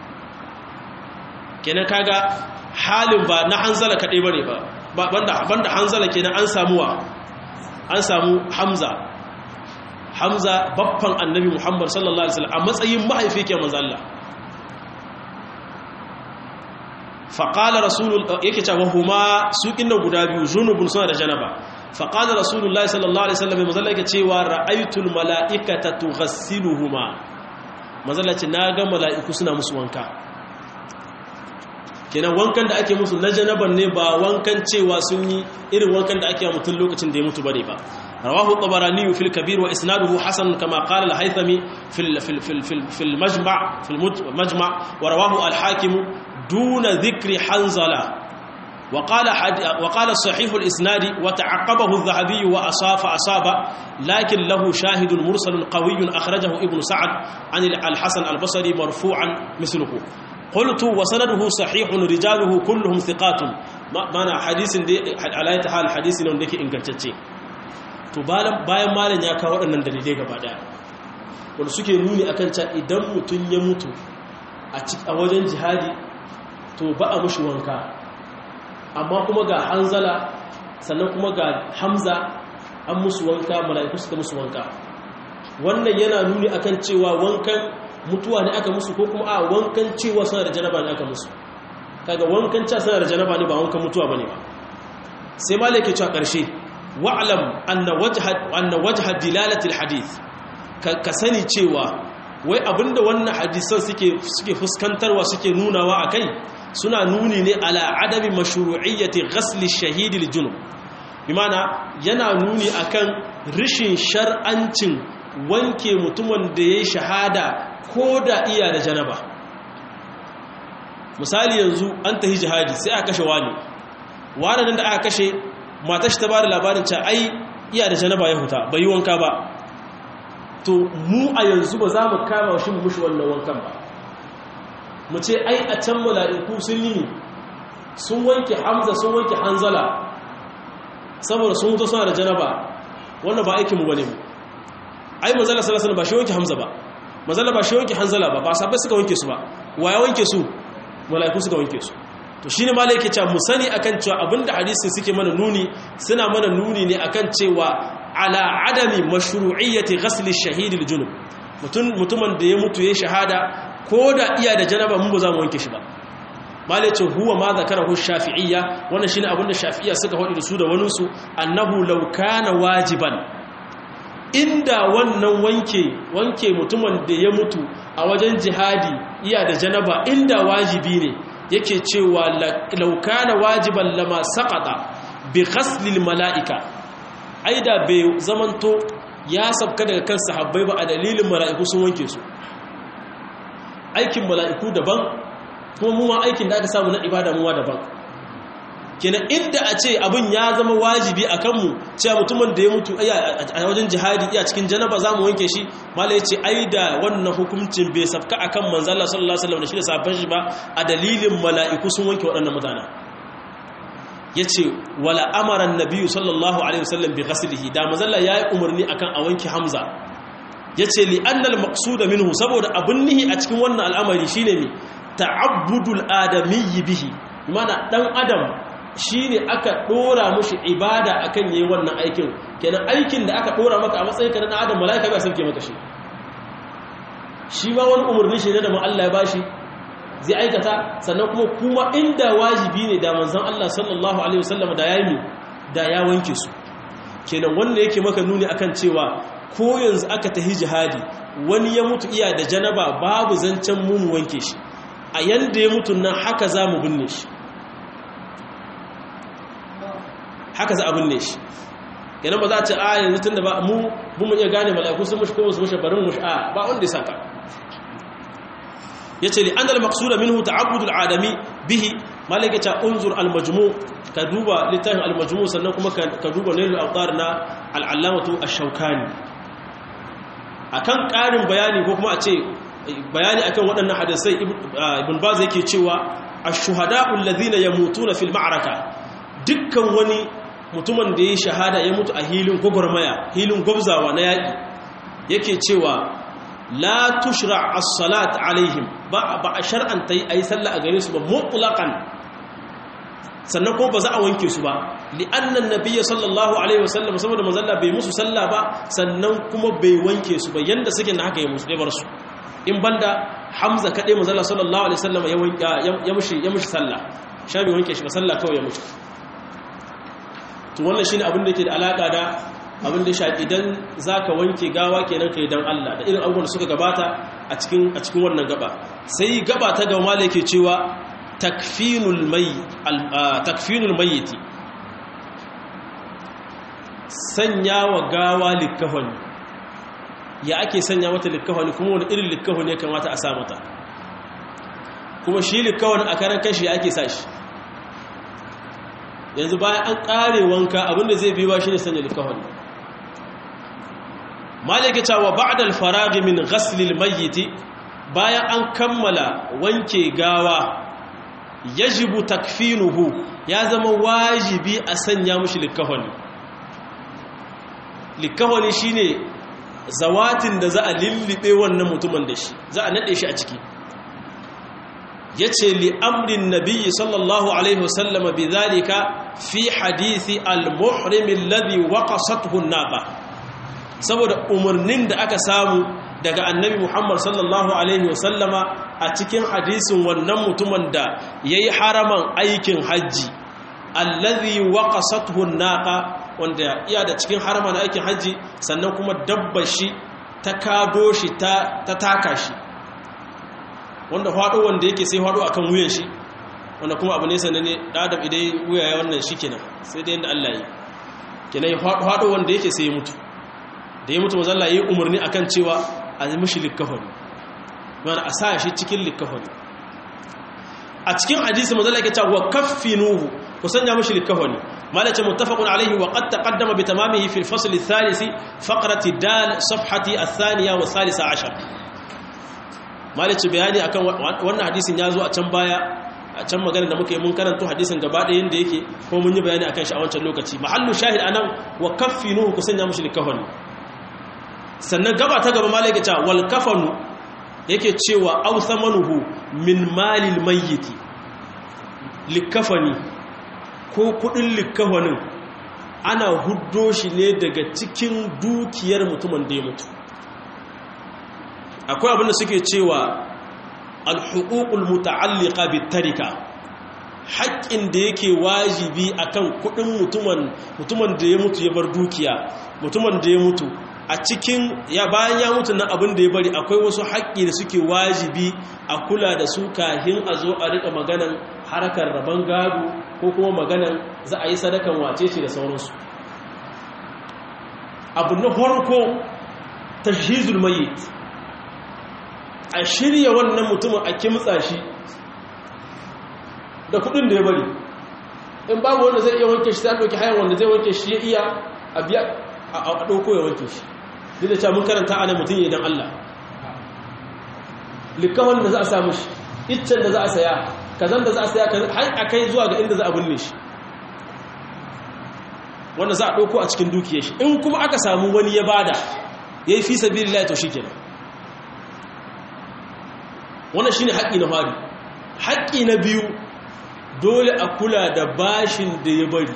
kenan kaga halin ba na hanzala kadai bane ba banda banda hanzala kenan an samu wa an samu hamza hamza babban annabi muhammad sallallahu alaihi wasallam a matsayin mahaifi ke manzo Allah faqala rasulul yake cewa huma sukin nan guda biyu junubun suna da janaba faqala rasulullahi sallallahu alaihi wasallam manzo Allah yake cewa ra'aytul malaikata tughassiluhuma manzo Allah ce naga mala'iku suna musu wanka kenan wankan da ake musu na janaban ne ba wankan cewa sun yi irin wankan da ake mutum lokacin da ya mutu bane ba rawahu tabarani fil kabir wa isnaduhu hasan kama qala al-haythami fil fil fil fil fil majma' fil majma' wa rawahu al-hakim duna dhikri hanzala وقال حد... وقال صحيح الاسناد وتعقبه الذهبي واصاب اصاب لكن له شاهد مرسل قوي اخرجه ابن سعد عن الحسن البصري مرفوعا مثله قلت وسنده صحيح رجاله كلهم ثقات معنى حديث دي على حال حديث ne wanda yake ingantacce to bayan malam ya kawo waɗannan dalilai gaba daya wanda suke nuni akan cewa idan mutum ya mutu a wajen jihadi to ba a mushi wanka amma kuma ga hanzala sannan kuma ga hamza an musu wanka mala'iku suka musu wanka wannan yana nuni akan cewa wankan mutuwa ne aka musu ko kuma a wankan cewa suna da janaba ne aka musu kaga wankan cewa suna da janaba ne ba wankan mutuwa bane ba sai malai ke cewa karshe wa'lam anna wajha anna wajha dilalati alhadith ka sani cewa wai abinda wannan hadisan suke suke fuskantarwa suke nunawa akai suna nuni ne ala adami mashru'iyyati ghasli shahidi aljunub bimana yana nuni akan rishin shar'ancin wanke mutumin da yayi shahada ko da iya da janaba misali yanzu an tahi jihadi sai aka kashe wani wani nan da aka kashe matar shi ta ba da labarin ca ai iya da janaba ya huta bai yi wanka ba to mu a yanzu ba za mu kama shi mu mushi wannan wankan ba mu ce ai a can mala'iku sun yi sun wanke hamza sun wanke hanzala saboda sun mutu suna da janaba wannan ba aikinmu bane mu ai manzala sallallahu alaihi ba shi wanke hamza ba manzala ba shi wanke hanzala ba ba sabai suka wanke su ba wa ya wanke su malaiku suka wanke su to shine malai yake cewa mu sani akan cewa abinda hadisin suke mana nuni suna mana nuni ne akan cewa ala adami mashru'iyyati ghasl ash-shahid al-junub mutumin da ya mutu ya shahada ko da iya da janaba mun ba za mu wanke shi ba malicin huwa ma zakarahu shafi'iyya wannan shine abin da shafi'iyya suka faɗi da su da wani su annahu law kana wajiban inda wannan wanke wanke mutumin da ya mutu a wajen jihadi iya da janaba inda wajibi ne yake cewa law kana wajiban lama saqata bi ghaslil mala'ika aida bai zamanto ya sabka daga kan sahabbai ba a dalilin mala'iku sun wanke su aikin mala'iku daban kuma mu ma aikin da aka samu na ibada muwa daban kenan inda a ce abin ya zama wajibi a kanmu cewa mutumin da ya mutu a wajen jihadi iya cikin janaba za mu wanke shi mala ya ce ai da wannan hukuncin bai sabka a kan manzala sallallahu alaihi wasallam da shi da sabon shi ba a dalilin mala'iku sun wanke waɗannan mutane ya ce wala amaran nabiyu sallallahu alaihi wasallam bi ghaslihi da manzala ya yi umarni akan a wanke hamza ya ce li annal maqsuda minhu saboda abun nihi a cikin wannan al'amari shine ne ta'abbudul adamiyyi bihi mana dan adam shine aka dora mushi ibada akan yayin wannan aikin kenan aikin da aka dora maka a matsayin ka na adam malaika ba san ke maka shi shi ma wani umarni shi ne da Allah ya bashi zai aikata sannan kuma kuma inda wajibi ne da manzon Allah sallallahu alaihi wasallam da yayi da ya wanke su kenan wanda yake maka nuni akan cewa ko yanzu aka tahi jihadi wani ya mutu iya da janaba babu zancen mu wanke shi a yanda ya mutu nan haka za mu binne shi haka za a binne shi kenan ba za a ce a yanzu tun da ba mu mu iya gane mala'iku sun mushi ko su mushi barin mushi a ba wanda ya saka ya ce li an da maksuda minhu ta'abbudul adami bihi malaka ta unzur al-majmu ka duba littafin al-majmu sannan kuma ka duba nailul awtar na al-allamatu ash-shawkani akan ƙarin bayani ko kuma a ce bayani akan waɗannan hadisai ibn baz yake cewa ash-shuhada'u alladhina yamutuna fil ma'raka dukkan wani mutumin da ya shahada ya mutu a hilin gwagwarmaya hilin gwabzawa na yaƙi yake cewa la tushra as-salat alaihim ba ba a shar'anta yi ayi sallah a gare su ba mutlaqan sannan ko ba za a wanke su ba li'anna an-nabiy sallallahu alaihi wasallam saboda manzon Allah bai musu sallah ba sannan kuma bai wanke su ba yanda suke na haka ya musu bar su in banda Hamza kade manzon Allah sallallahu alaihi wasallam ya wanke ya mushi ya mushi sallah sha bai wanke shi ba sallah kawai ya mushi to wannan shine abin da yake da alaka da abin da shafi idan zaka wanke gawa kenan kai dan Allah da irin abubuwan da suka gabata a cikin a cikin wannan gaba sai gaba ta ga mala yake cewa takfinul may takfinul mayyit sanya wa gawa likafani ya ake sanya mata likafani kuma wani irin likafani ya kamata a sa mata kuma shi likafani a karan kashi ake sa shi yanzu bayan an kare wanka abinda zai biyu ba shi ne sanya likafani malaka cewa ba'da al-faragh min ghasl al-mayyit bayan an kammala wanke gawa yajibu takfinuhu ya zama wajibi a sanya mushi likafani likafani shine zawatin da za a lillibe wannan mutumin da shi za a nade shi a ciki yace li amrin nabiyyi sallallahu alaihi wasallama bidhalika fi hadisi al-muhrim alladhi waqasathu an-naqa saboda umarnin da aka samu daga annabi Muhammad sallallahu alaihi wasallama a cikin hadisin wannan mutumin da yayi haraman aikin haji alladhi waqasathu an-naqa wanda iya da cikin haraman aikin haji sannan kuma dabbar shi ta kado shi ta taka shi wanda hado wanda yake sai hado akan wuyan shi wanda kuma abu ne sanane adam idan wuya ya wannan shi kenan sai dai inda Allah yi kenan hado wanda yake sai ya mutu da ya mutu mazalla ya yi umarni a kan cewa a yi mashi likafani mana a sa shi cikin likafani a cikin hadisi mazalla ya cewa kaffinuhu ku sanya mashi likafani malace muttafaqun alaihi wa qad taqaddama bi tamamihi fi al-fasl ath-thalith faqrati dal safhati ath-thaniya wa thalitha ashar malace bayani akan wannan hadisin ya zo a can baya a can magana da muka yi mun karanto hadisin gaba ɗaya yadda yake ko mun yi bayani akan shi a wancan lokaci mahallu shahid anan wa kaffinuhu ku sanya mushi likafani sannan gaba ta gaba malaka ta wal kafanu yake cewa aw thamanuhu min malil mayyiti likafani ko kudin likafanin ana huddo shi ne daga cikin dukiyar mutumin da ya mutu akwai abin da suke cewa alhuququl muta'alliqa bitarika haƙƙin da yake wajibi akan kuɗin mutumin mutumin da ya mutu ya bar dukiya mutumin da ya mutu a cikin ya bayan ya mutu nan abin da ya bari akwai wasu haƙƙi da suke wajibi a kula da su kahin a zo a rika maganan harkar rabon gado ko kuma maganan za a yi sadakan wace ce da sauransu abu na farko tashhizul mayyit a shirya wannan mutumin a kimtsa shi da kudin da ya bari in babu wanda zai iya wanke shi ta ɗauki hayan wanda zai wanke shi ya iya a biya a ɗauko ya wanke shi duk da cewa mun karanta ana mutum ya dan Allah likawar da za a samu shi iccen da za a saya kazan da za a saya har a kai zuwa ga inda za a binne shi wanda za a ɗauko a cikin dukiyar shi in kuma aka samu wani ya bada ya yi fi sabi lillahi to shi kenan wannan shine haƙƙi na fari haƙƙi na biyu dole a kula da bashin da ya bari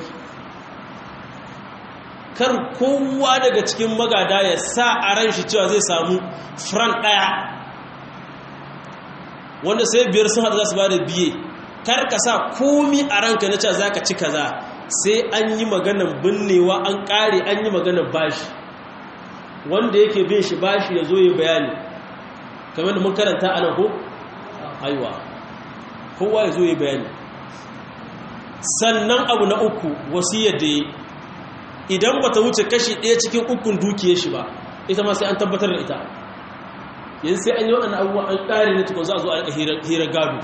kar kowa daga cikin magada ya sa a ran shi cewa zai samu fran ɗaya wanda sai biyar sun haɗu za su ba da biye kar ka sa komi a ranka na cewa za ka ci kaza sai an yi maganan binnewa an ƙare an yi maganan bashi wanda yake bin shi bashi ya zo ya bayani kamar da mun karanta a nan ko aiwa kowa ya zo ya bayani sannan abu na uku wasiyar da ya idan ba ta wuce kashi ɗaya cikin ukun dukiyar shi ba ita ma sai an tabbatar da ita yanzu sai an yi waɗanda abubuwa an ƙare ne tukun za a zo a hirar gado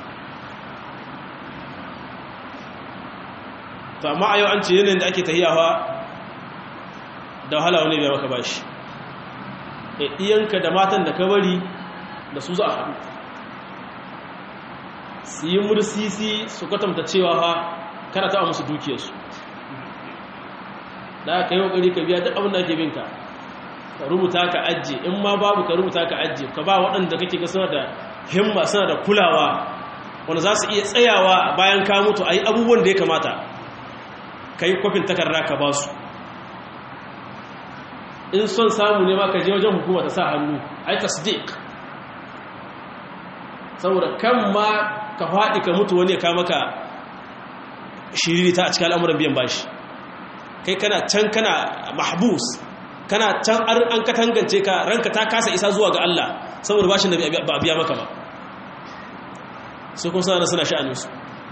to amma a yau an ce yanayin da ake tahiyawa da wahala wani biya maka bashi ɗiyanka da matan da ka bari da su za a haɗu su yi mursisi su kwatanta cewa fa kana taɓa musu dukiyarsu da aka yi ƙoƙari ka biya duk abin da ake binka ka rubuta ka ajiye in ma babu ka rubuta ka ajiye ka ba waɗanda kake ga suna da himma suna da kulawa wanda za su iya tsayawa bayan ka mutu a yi abubuwan da ya kamata ka yi kwafin takarda ka ba su in son samu ne ma ka je wajen hukuma ta sa hannu ai tasdiq saboda kan ma ka faɗi ka mutu wani ya ka maka shiririta a cikin al'amuran biyan bashi kai kana can kana mahbus kana can an katangance ka ranka ta kasa isa zuwa ga Allah saboda bashin da ba biya maka ba su kun sana suna sha'aninsu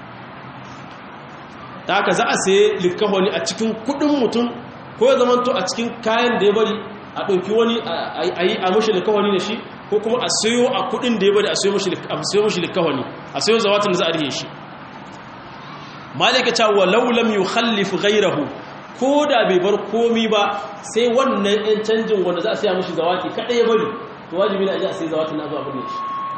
ta haka za a saye likahoni a cikin kudin mutum ko ya zamanto a cikin kayan da ya bari a ɗauki wani a yi a mashi likahoni da shi ko kuma a sayo a kudin da ya bari a sayo mashi likahoni a sayo zawatin da za a rihe shi malika ta walau lam yukhallif ghayrahu ko da bai bar komi ba sai wannan yan canjin wanda za a siya mashi zawaki kada ya bari to wajibi ne a ji a sai zawatin na zuwa bane shi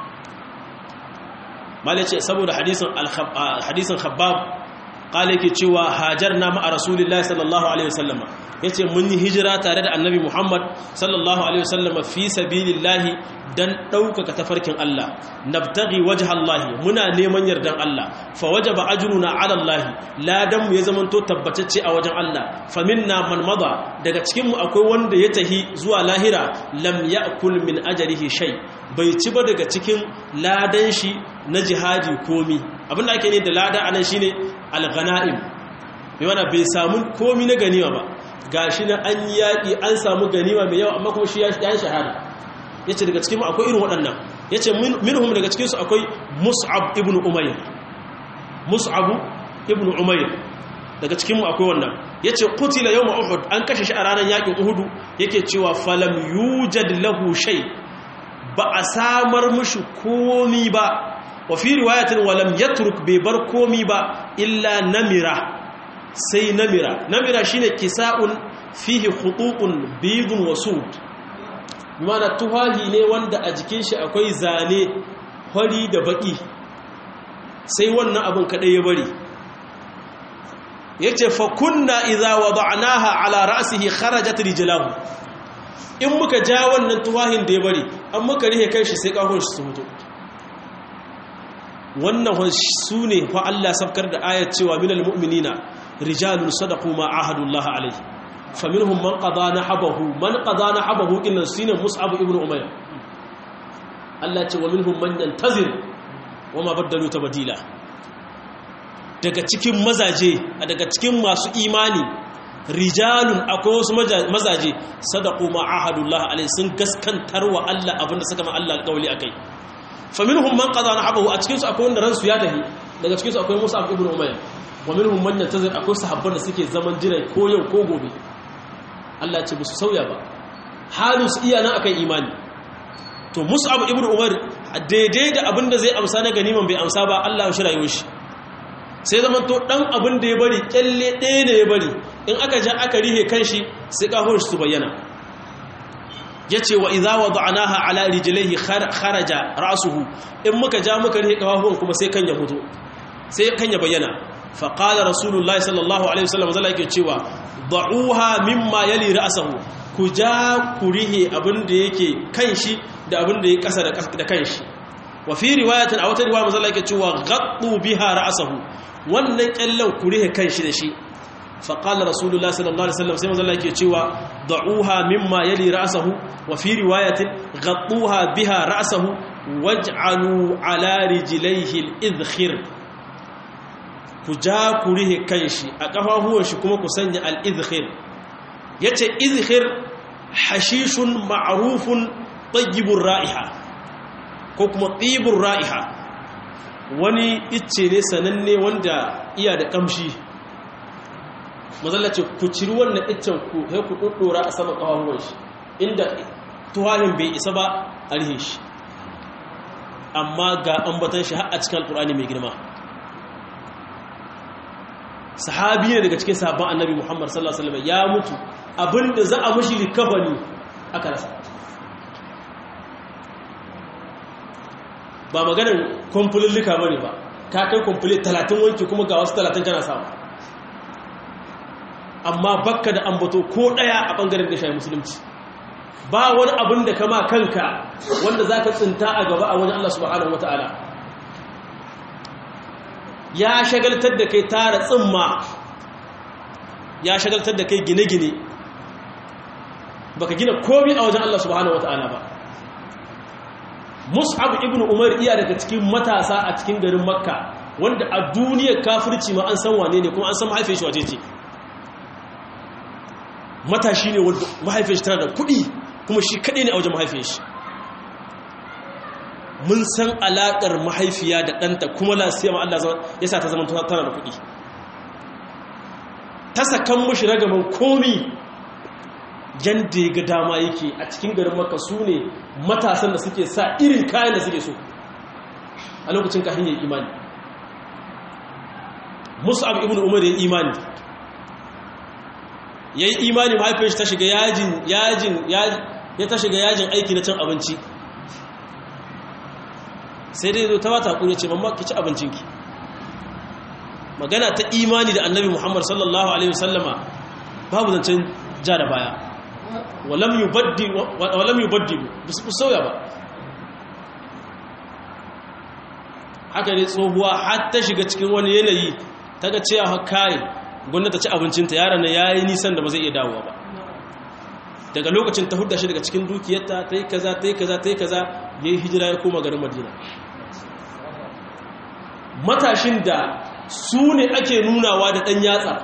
malai ce saboda hadisin hadisin khabbab kala yake cewa hajar na ma'a rasulullahi sallallahu alaihi wasallam yace mun yi hijira tare da annabi muhammad sallallahu alaihi wasallam fi sabilillahi dan ɗaukaka tafarkin Allah nabtaghi wajhallahi muna neman yardan Allah fa wajaba ajruna ala Allah ladan mu ya zamanto tabbatacce a wajen Allah faminna man mada daga cikin mu akwai wanda ya tahi zuwa lahira lam ya'kul min ajrihi shay bai ci ba daga cikin ladan shi na jihadi komi abinda ake ne da lada anan shine al-ghanaim bai mana bai samu komi na ganima ba gashi na an yaki an samu ganima mai yawa amma kuma shi ya shahada ya ce daga cikin akwai irin waɗannan ya ce minhum daga cikinsu akwai mus'ab ibn umayr mus'ab ibn umayr daga cikinmu akwai wannan ya ce kutila yau uhud an kashe shi a ranar yakin uhudu yake cewa falam yujad lahu shay ba a samar mushi komi ba wa fi riwayatin walam yatruk bai bar komi ba illa namira sai namira namira shine kisa'un fihi khututun bidun wasud mana tuhahi ne wanda a jikin shi akwai zane hori da baki sai wannan abin kaɗai ya bari ya ce fa kunna iza wada'naha ala ra'sihi kharajat rijlahu in muka ja wannan tuwahin da ya bari an muka rihe kai shi sai kafin shi su mutu wannan su ne fa Allah sabkar da ayat cewa minal mu'minina rijalun sadaqu ma ahadullah alayhi faminhum man qada nahabahu man qada nahabahu inna sinin mus'ab ibn umayr Allah ce wa minhum man yantazir wa ma baddalu tabdila daga cikin mazaje daga cikin masu imani rijalun akwai wasu mazaje sadaqu ma ahadullah alayhi sun gaskantar wa Allah abinda suka ma Allah alƙawli akai faminhum man qada nahabahu a cikin su akwai wanda ransu ya tafi daga cikin su akwai Musa ibn Umayr wa minhum man yantazir akwai sahabban da suke zaman jira ko yau ko gobe Allah ya ce musu sauya ba halin su iya nan akan imani to Mus'ab ibn Umar daidai da abin da zai amsa na ganiman bai amsa ba Allah ya shirayo shi sai zaman to dan abin da ya bari kyalle ɗaya da ya bari in aka ja aka rihe kanshi sai kafin su bayyana yace wa idza wada'naha ala rijlihi kharaja ra'suhu in muka ja muka rihe kafafun kuma sai kan ya fito sai kan ya bayyana fa qala rasulullahi sallallahu alaihi wasallam zalla yake cewa da'uha mimma yali ra'sahu ku ja ku rihe abin da yake kanshi da abin da ya kasa da kanshi wa fi riwayatin a wata riwaya mazalla yake cewa gaddu biha ra'sahu wannan kyallan ku rihe kanshi da shi fa qala rasulullah sallallahu alaihi wasallam sai mazalla yake cewa da'uha mimma yali ra'sahu wa fi riwayatin gadduha biha ra'sahu waj'alu ala rijlaihi al-idkhir ku ja ku rihe kanshi a kafafuwan shi kuma ku sanya al-idkhir yace idkhir hashishun ma'rufun tayyibur ra'iha ko kuma tibur ra'iha wani icce ne sananne wanda iya da kamshi mazallace ku ciri wannan iccen ku sai ku doddora a sama kafafuwan shi inda tuwahin bai isa ba a rihe shi amma ga ambatan shi har a cikin alkur'ani mai girma sahabi ne daga cikin sahabban annabi muhammad sallallahu alaihi wasallam ya mutu abinda za a mashi likafani aka rasa ba maganin kwamfulillika bane ba ka kai kwamfuli talatin wanki kuma ga wasu talatin kana samu amma bakka da ambato ko daya a bangaren da shayi musulunci ba wani abin da kama kanka wanda za ka tsinta a gaba a wani Allah subhanahu wa ta'ala ya shagaltar da kai tara tsimma ya shagaltar da kai gine-gine baka gina komi a wajen Allah subhanahu wa ta'ala ba mus'ab ibn umar iya daga cikin matasa a cikin garin makka wanda a duniyar kafirci ma an san wane ne kuma an san mahaifin shi waje ce matashi ne wanda mahaifin shi tana da kuɗi kuma shi kaɗai ne a wajen mahaifin shi mun san alaƙar mahaifiya da ɗanta kuma lasiya ma Allah ya sa ta zama tana da kuɗi ta sakan mushi ragaman komi yadda ya ga dama yake a cikin garin maka su ne matasan da suke sa irin kayan da suke so a lokacin kahin ya imani mus'ab ibn umar ya imani ya yi imani mahaifin shi ta shiga yajin yajin ya ta shiga yajin aiki na cin abinci sai dai zo ta wata kure ce mamma ki ci abincinki magana ta imani da annabi muhammad sallallahu alaihi wasallama babu zancen ja da baya walam yubaddi su sauya ba haka ne tsohuwa har ta shiga cikin wani yanayi ta ga cewa kayan gwamnati ci abincinta yaran na ya yi nisan da ba zai iya dawowa ba daga lokacin ta hudda shi daga cikin dukiyarta ta yi kaza ta yi kaza ta yi kaza ya yi hijira ya koma garin madina matashin da su ne ake nunawa da ɗan yatsa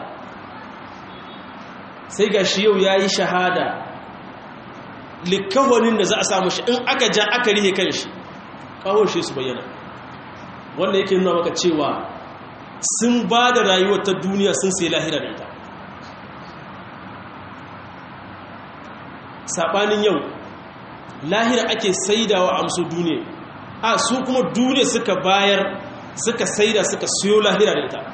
sai ga shi yau ya yi shahada likawanin da za a samu shi in aka ja aka rihe kan shi kawon shi su bayyana wanda yake nuna maka cewa sun ba da rayuwar ta duniya sun sai lahira da ita saɓanin yau lahira ake saidawa amso duniya a su kuma duniya suka bayar suka saida suka siyo lahira da ita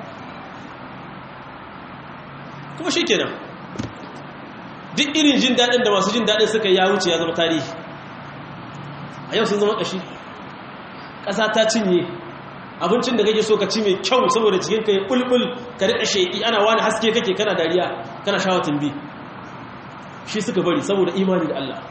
kuma shi kenan duk irin jin daɗin da masu jin daɗin suka ya wuce ya zama tarihi a yau sun zama ƙashi ƙasa ta cinye abincin da kake so ka ci mai kyau saboda cikin ka ya bulbul ka rika sheki ana wani haske kake kana dariya kana shawatin bi shi suka bari saboda imani da Allah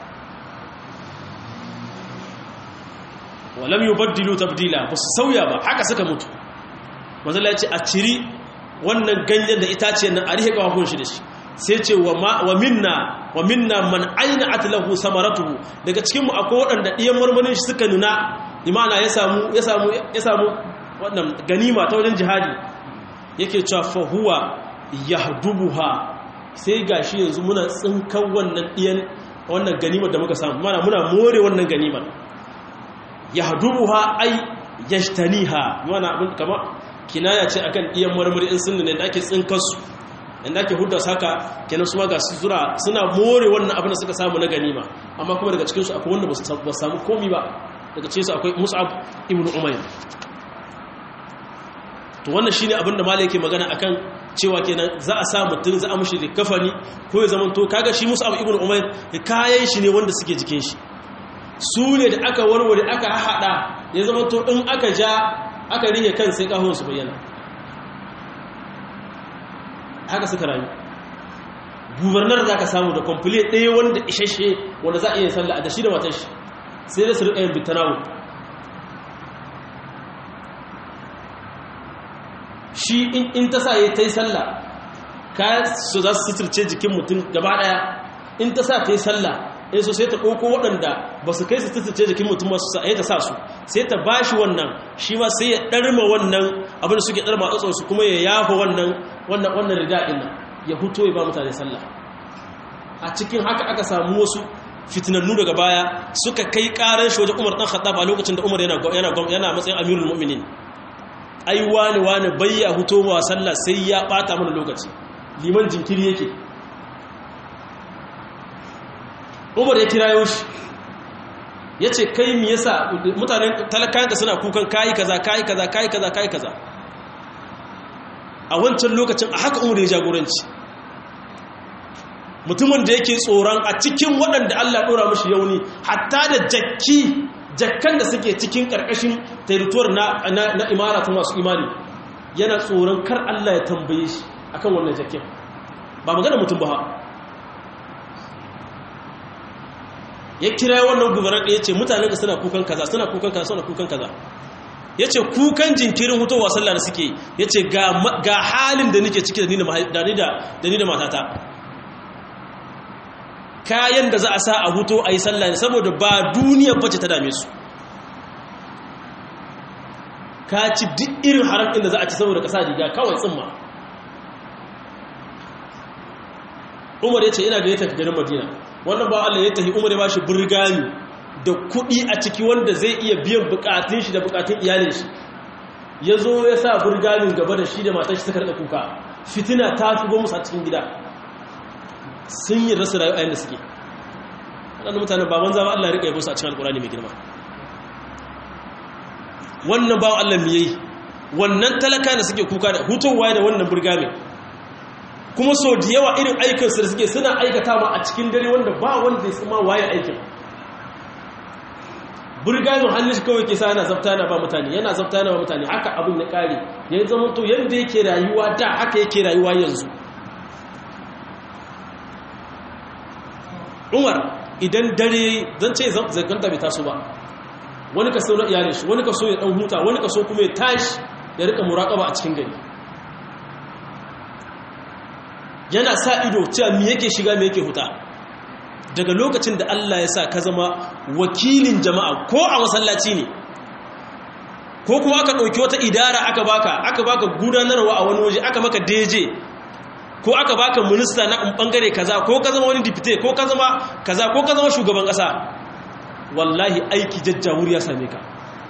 walam yubaddilu tabdila ba su sauya ba haka suka mutu manzala ya ce a ciri wannan ganyen da itaciyar nan a rihe kawakun shi da shi sai ce wa minna wa minna man aina atlahu samaratuhu daga cikinmu akwai waɗanda ɗiyan marmarin shi suka nuna imana ya samu ya samu ya samu wannan ganima ta wajen jihadi yake cewa fa huwa yahdubuha sai gashi yanzu muna tsinkan wannan ɗiyan wannan ganimar da muka samu mana muna more wannan ganimar yahdubuha ay yajtaniha mana abin kamar kinaya ce akan ɗiyan marmari in sun ne da ake tsinkar su inda ake hudda saka kenan su ga sura suna more wannan abin da suka samu na ganima amma kuma daga cikinsu akwai wanda ba su samu komi ba daga cikinsu akwai mus'ab ibn umayr to wannan shine abin da malai yake magana akan cewa kenan za a sa mutum za a mushi da kafani ko ya zama to kaga shi mus'ab ibn umayr kayan shi ne wanda suke jikin shi su ne da aka warware aka haɗa ya zama to in aka ja aka rihe kan sai kahon su bayyana haka suka rayu gubernar za ka samu da kwamfule ɗaya wanda isheshe wanda za a iya sallah da shi da matar shi sai da su riƙa yin bitanawo shi in ta sa ya ta yi sallah ka su za su suturce jikin mutum gaba ɗaya in ta sa ta yi sallah in so sai ta ɗauko waɗanda ba su kai su suturce jikin mutum masu sa ta sa su sai ta ba shi wannan shi ma sai ya ɗarma wannan abin da suke ɗarma a su kuma ya yafa wannan wannan ridaɗin nan ya huto ya ba mutane sallah a cikin haka aka samu wasu fitinannu daga baya suka kai ƙarar shi wajen umar ɗan khattab a lokacin da umar yana matsayin amirul mu'minin ai wani wani bayya huto wa sallah sai ya ɓata mana lokaci liman jinkiri yake umar ya kira shi ya ce kai mi yasa mutane talakayanka suna kukan kayi kaza kayi kaza kayi kaza kayi kaza a wancan lokacin a haka umar ya jagoranci mutumin da yake tsoron a cikin waɗanda Allah ɗora mashi yauni hatta da jakki jakkan da suke cikin ƙarƙashin territuwar na, na, imara ta masu imani yana tsoron kar Allah ya tambaye shi akan wannan jakkin ba magana mutum ba ya kira wannan gubernar da ya ce mutanen da suna kukan kaza suna kukan kaza suna kukan kaza ya ce kukan jinkirin hutowa sallah da suke ya ce ga halin da nake ciki da ni da matata kayan da za a sa a huto a yi sallah ne saboda ba duniyar bace ta dame su ka ci duk irin haram inda za a ci saboda kasa riga kawai tsimma umar ya ce ina ga ya tafi garin madina wannan ba Allah ya tafi umar ya ba shi burgani da kuɗi a ciki wanda zai iya biyan bukatun shi da bukatun iyalin shi ya zo ya sa burganin gaba da shi da matar shi suka rika kuka fitina ta shigo musu a cikin gida sun yi rasa rayu ayin da suke waɗanda mutane ba wanza ba Allah ya rika yabo su a cikin alkurani mai girma wannan ba Allah mu yayi wannan talaka da suke kuka da hutowa da wannan burgamin kuma so da yawa irin aikinsu da suke suna aikata ma a cikin dare wanda ba wanda ya sama waye aikin burgamin hannun shi kawai ke sa yana zafta yana ba mutane yana zafta yana ba mutane haka abin ya kare ya yi zama to yadda yake rayuwa da haka yake rayuwa yanzu umar idan dare zan ce zaganta bai taso ba wani ka sau na iyalin shi wani ka so ya dan huta wani ka so kuma ya tashi ya rika muraƙaba a cikin gari yana sa ido cewa me yake shiga me yake huta daga lokacin da Allah ya sa ka zama wakilin jama'a ko a masallaci ne ko kuma aka ɗauki wata idara aka baka aka baka gudanarwa a wani waje aka maka deje ko aka baka minista na bangare kaza ko ka zama wani dipite ko ka zama kaza ko ka zama shugaban ƙasa wallahi aiki jajjawur ya same ka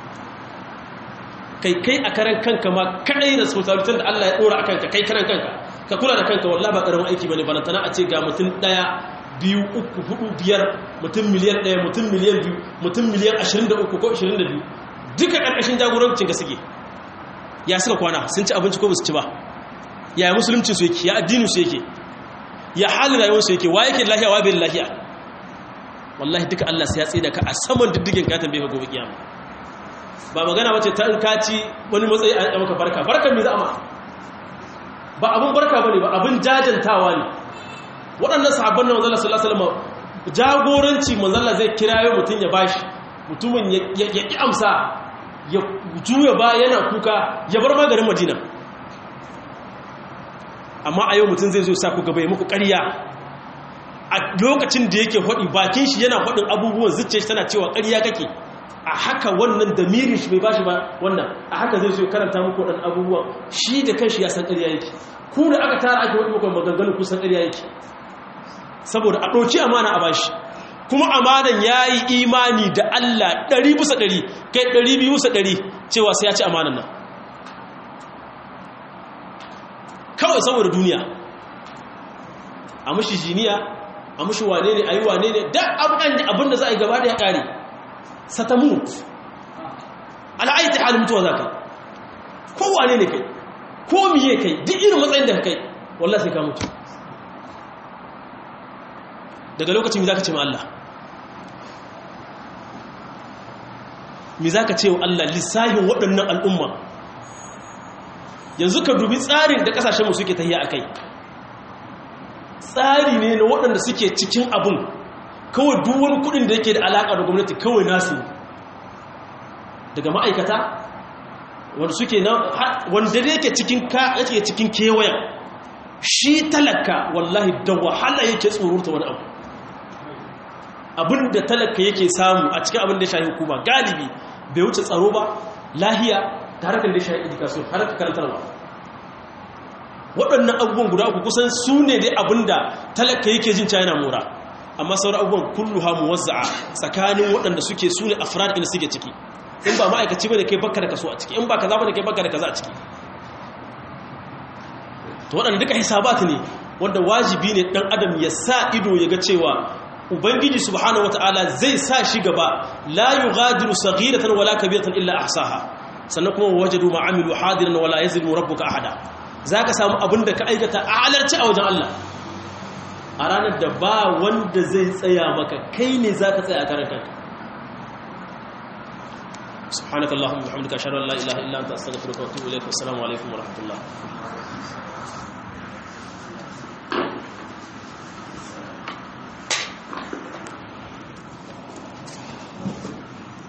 kai kai a karan kanka ma kadai responsibility da Allah ya dora akan ka kai karan kanka ka kula da kanka wallahi ba karamin aiki bane balantana a ce ga mutum daya biyu uku hudu biyar mutum miliyan daya mutum miliyan biyu mutum miliyan ashirin da uku ko ashirin da biyu duka ƙarƙashin jagorancin ka suke ya suka kwana sun ci abinci ko ba su ci ba ya musulunci su yake ya addinin su yake ya halin rayuwar su yake wa yake lahiya wa bai lahiya wallahi duka Allah sai ya tsaye da ka a saman diddigin ka tambaye ka gobe kiyama ba magana wace ta in kaci wani matsayi a maka barka barkan me za a ma ba abin barka bane ba abin jajantawa ne waɗannan sahabban na manzala sallallahu alaihi wasallam jagoranci manzala zai kirayo mutum ya bashi mutumin ya ƙi amsa ya juya ba yana kuka ya bar magarin madina amma a yau mutum zai zo sa ku gaba ya muku ƙarya a lokacin da yake haɗi bakin shi yana haɗin abubuwan zuciya shi tana cewa ƙarya kake a haka wannan da mirin shi bai bashi ba wannan a haka zai zo karanta muku waɗannan abubuwan shi da kanshi ya san ƙarya yake ku da aka tara ake waɗi muku maganganu kusan ƙarya yake saboda a ɗauki amana a bashi kuma amanan ya yi imani da Allah ɗari bisa ɗari kai ɗari biyu bisa ɗari cewa sai ya ci amanan nan kawai saboda duniya a mashi jiniya a mashi wane ne a yi wane ne da abin da za a yi gaba da ya ƙare satamut al'aiti halin mutuwa za kai ko wane ne kai ko miye kai duk irin matsayin da kai wallah sai ka mutu daga lokacin mi za ka ce ma Allah mi za ka ce wa Allah lissahin waɗannan al'umma yanzu ka dubi tsarin da ƙasashenmu suke tahiya a kai tsari ne na waɗanda suke cikin abin kawai duwan kudin da yake da alaƙa da gwamnati kawai nasu daga ma'aikata wanda suke na wanda da yake cikin yake cikin kewayen shi talaka wallahi da wahala yake tsorurta wani abu abin da talaka yake samu a cikin abin da ya shahi hukuma galibi bai wuce tsaro ba lahiya ta harkar da ya shahi education harkar karantarwa waɗannan abubuwan guda uku kusan su ne dai abin da talaka yake jin china mora amma sauran abubuwan kullu ha muwazza'a tsakanin waɗanda suke su ne afrad inda suke ciki in ba ma'aikaci ba da kai baka da kaso a ciki in ba kaza ba da kai baka da kaza a ciki to waɗanda duka hisabat ne wanda wajibi ne ɗan adam ya sa ido ya ga cewa ubangiji subhanahu wataala zai sa shi gaba la yughadiru saghiratan wala kabiratan illa ahsaha sannan kuma wajadu ma amilu hadiran wala yazlimu rabbuka ahada zaka samu abin da ka aikata a alarci a wajen Allah a ranar da ba wanda zai tsaya maka kai ne zaka tsaya a karan kanka subhanakallahumma wa bihamdika ashhadu an la ilaha illa anta astaghfiruka wa atubu ilaik assalamu alaikum wa rahmatullah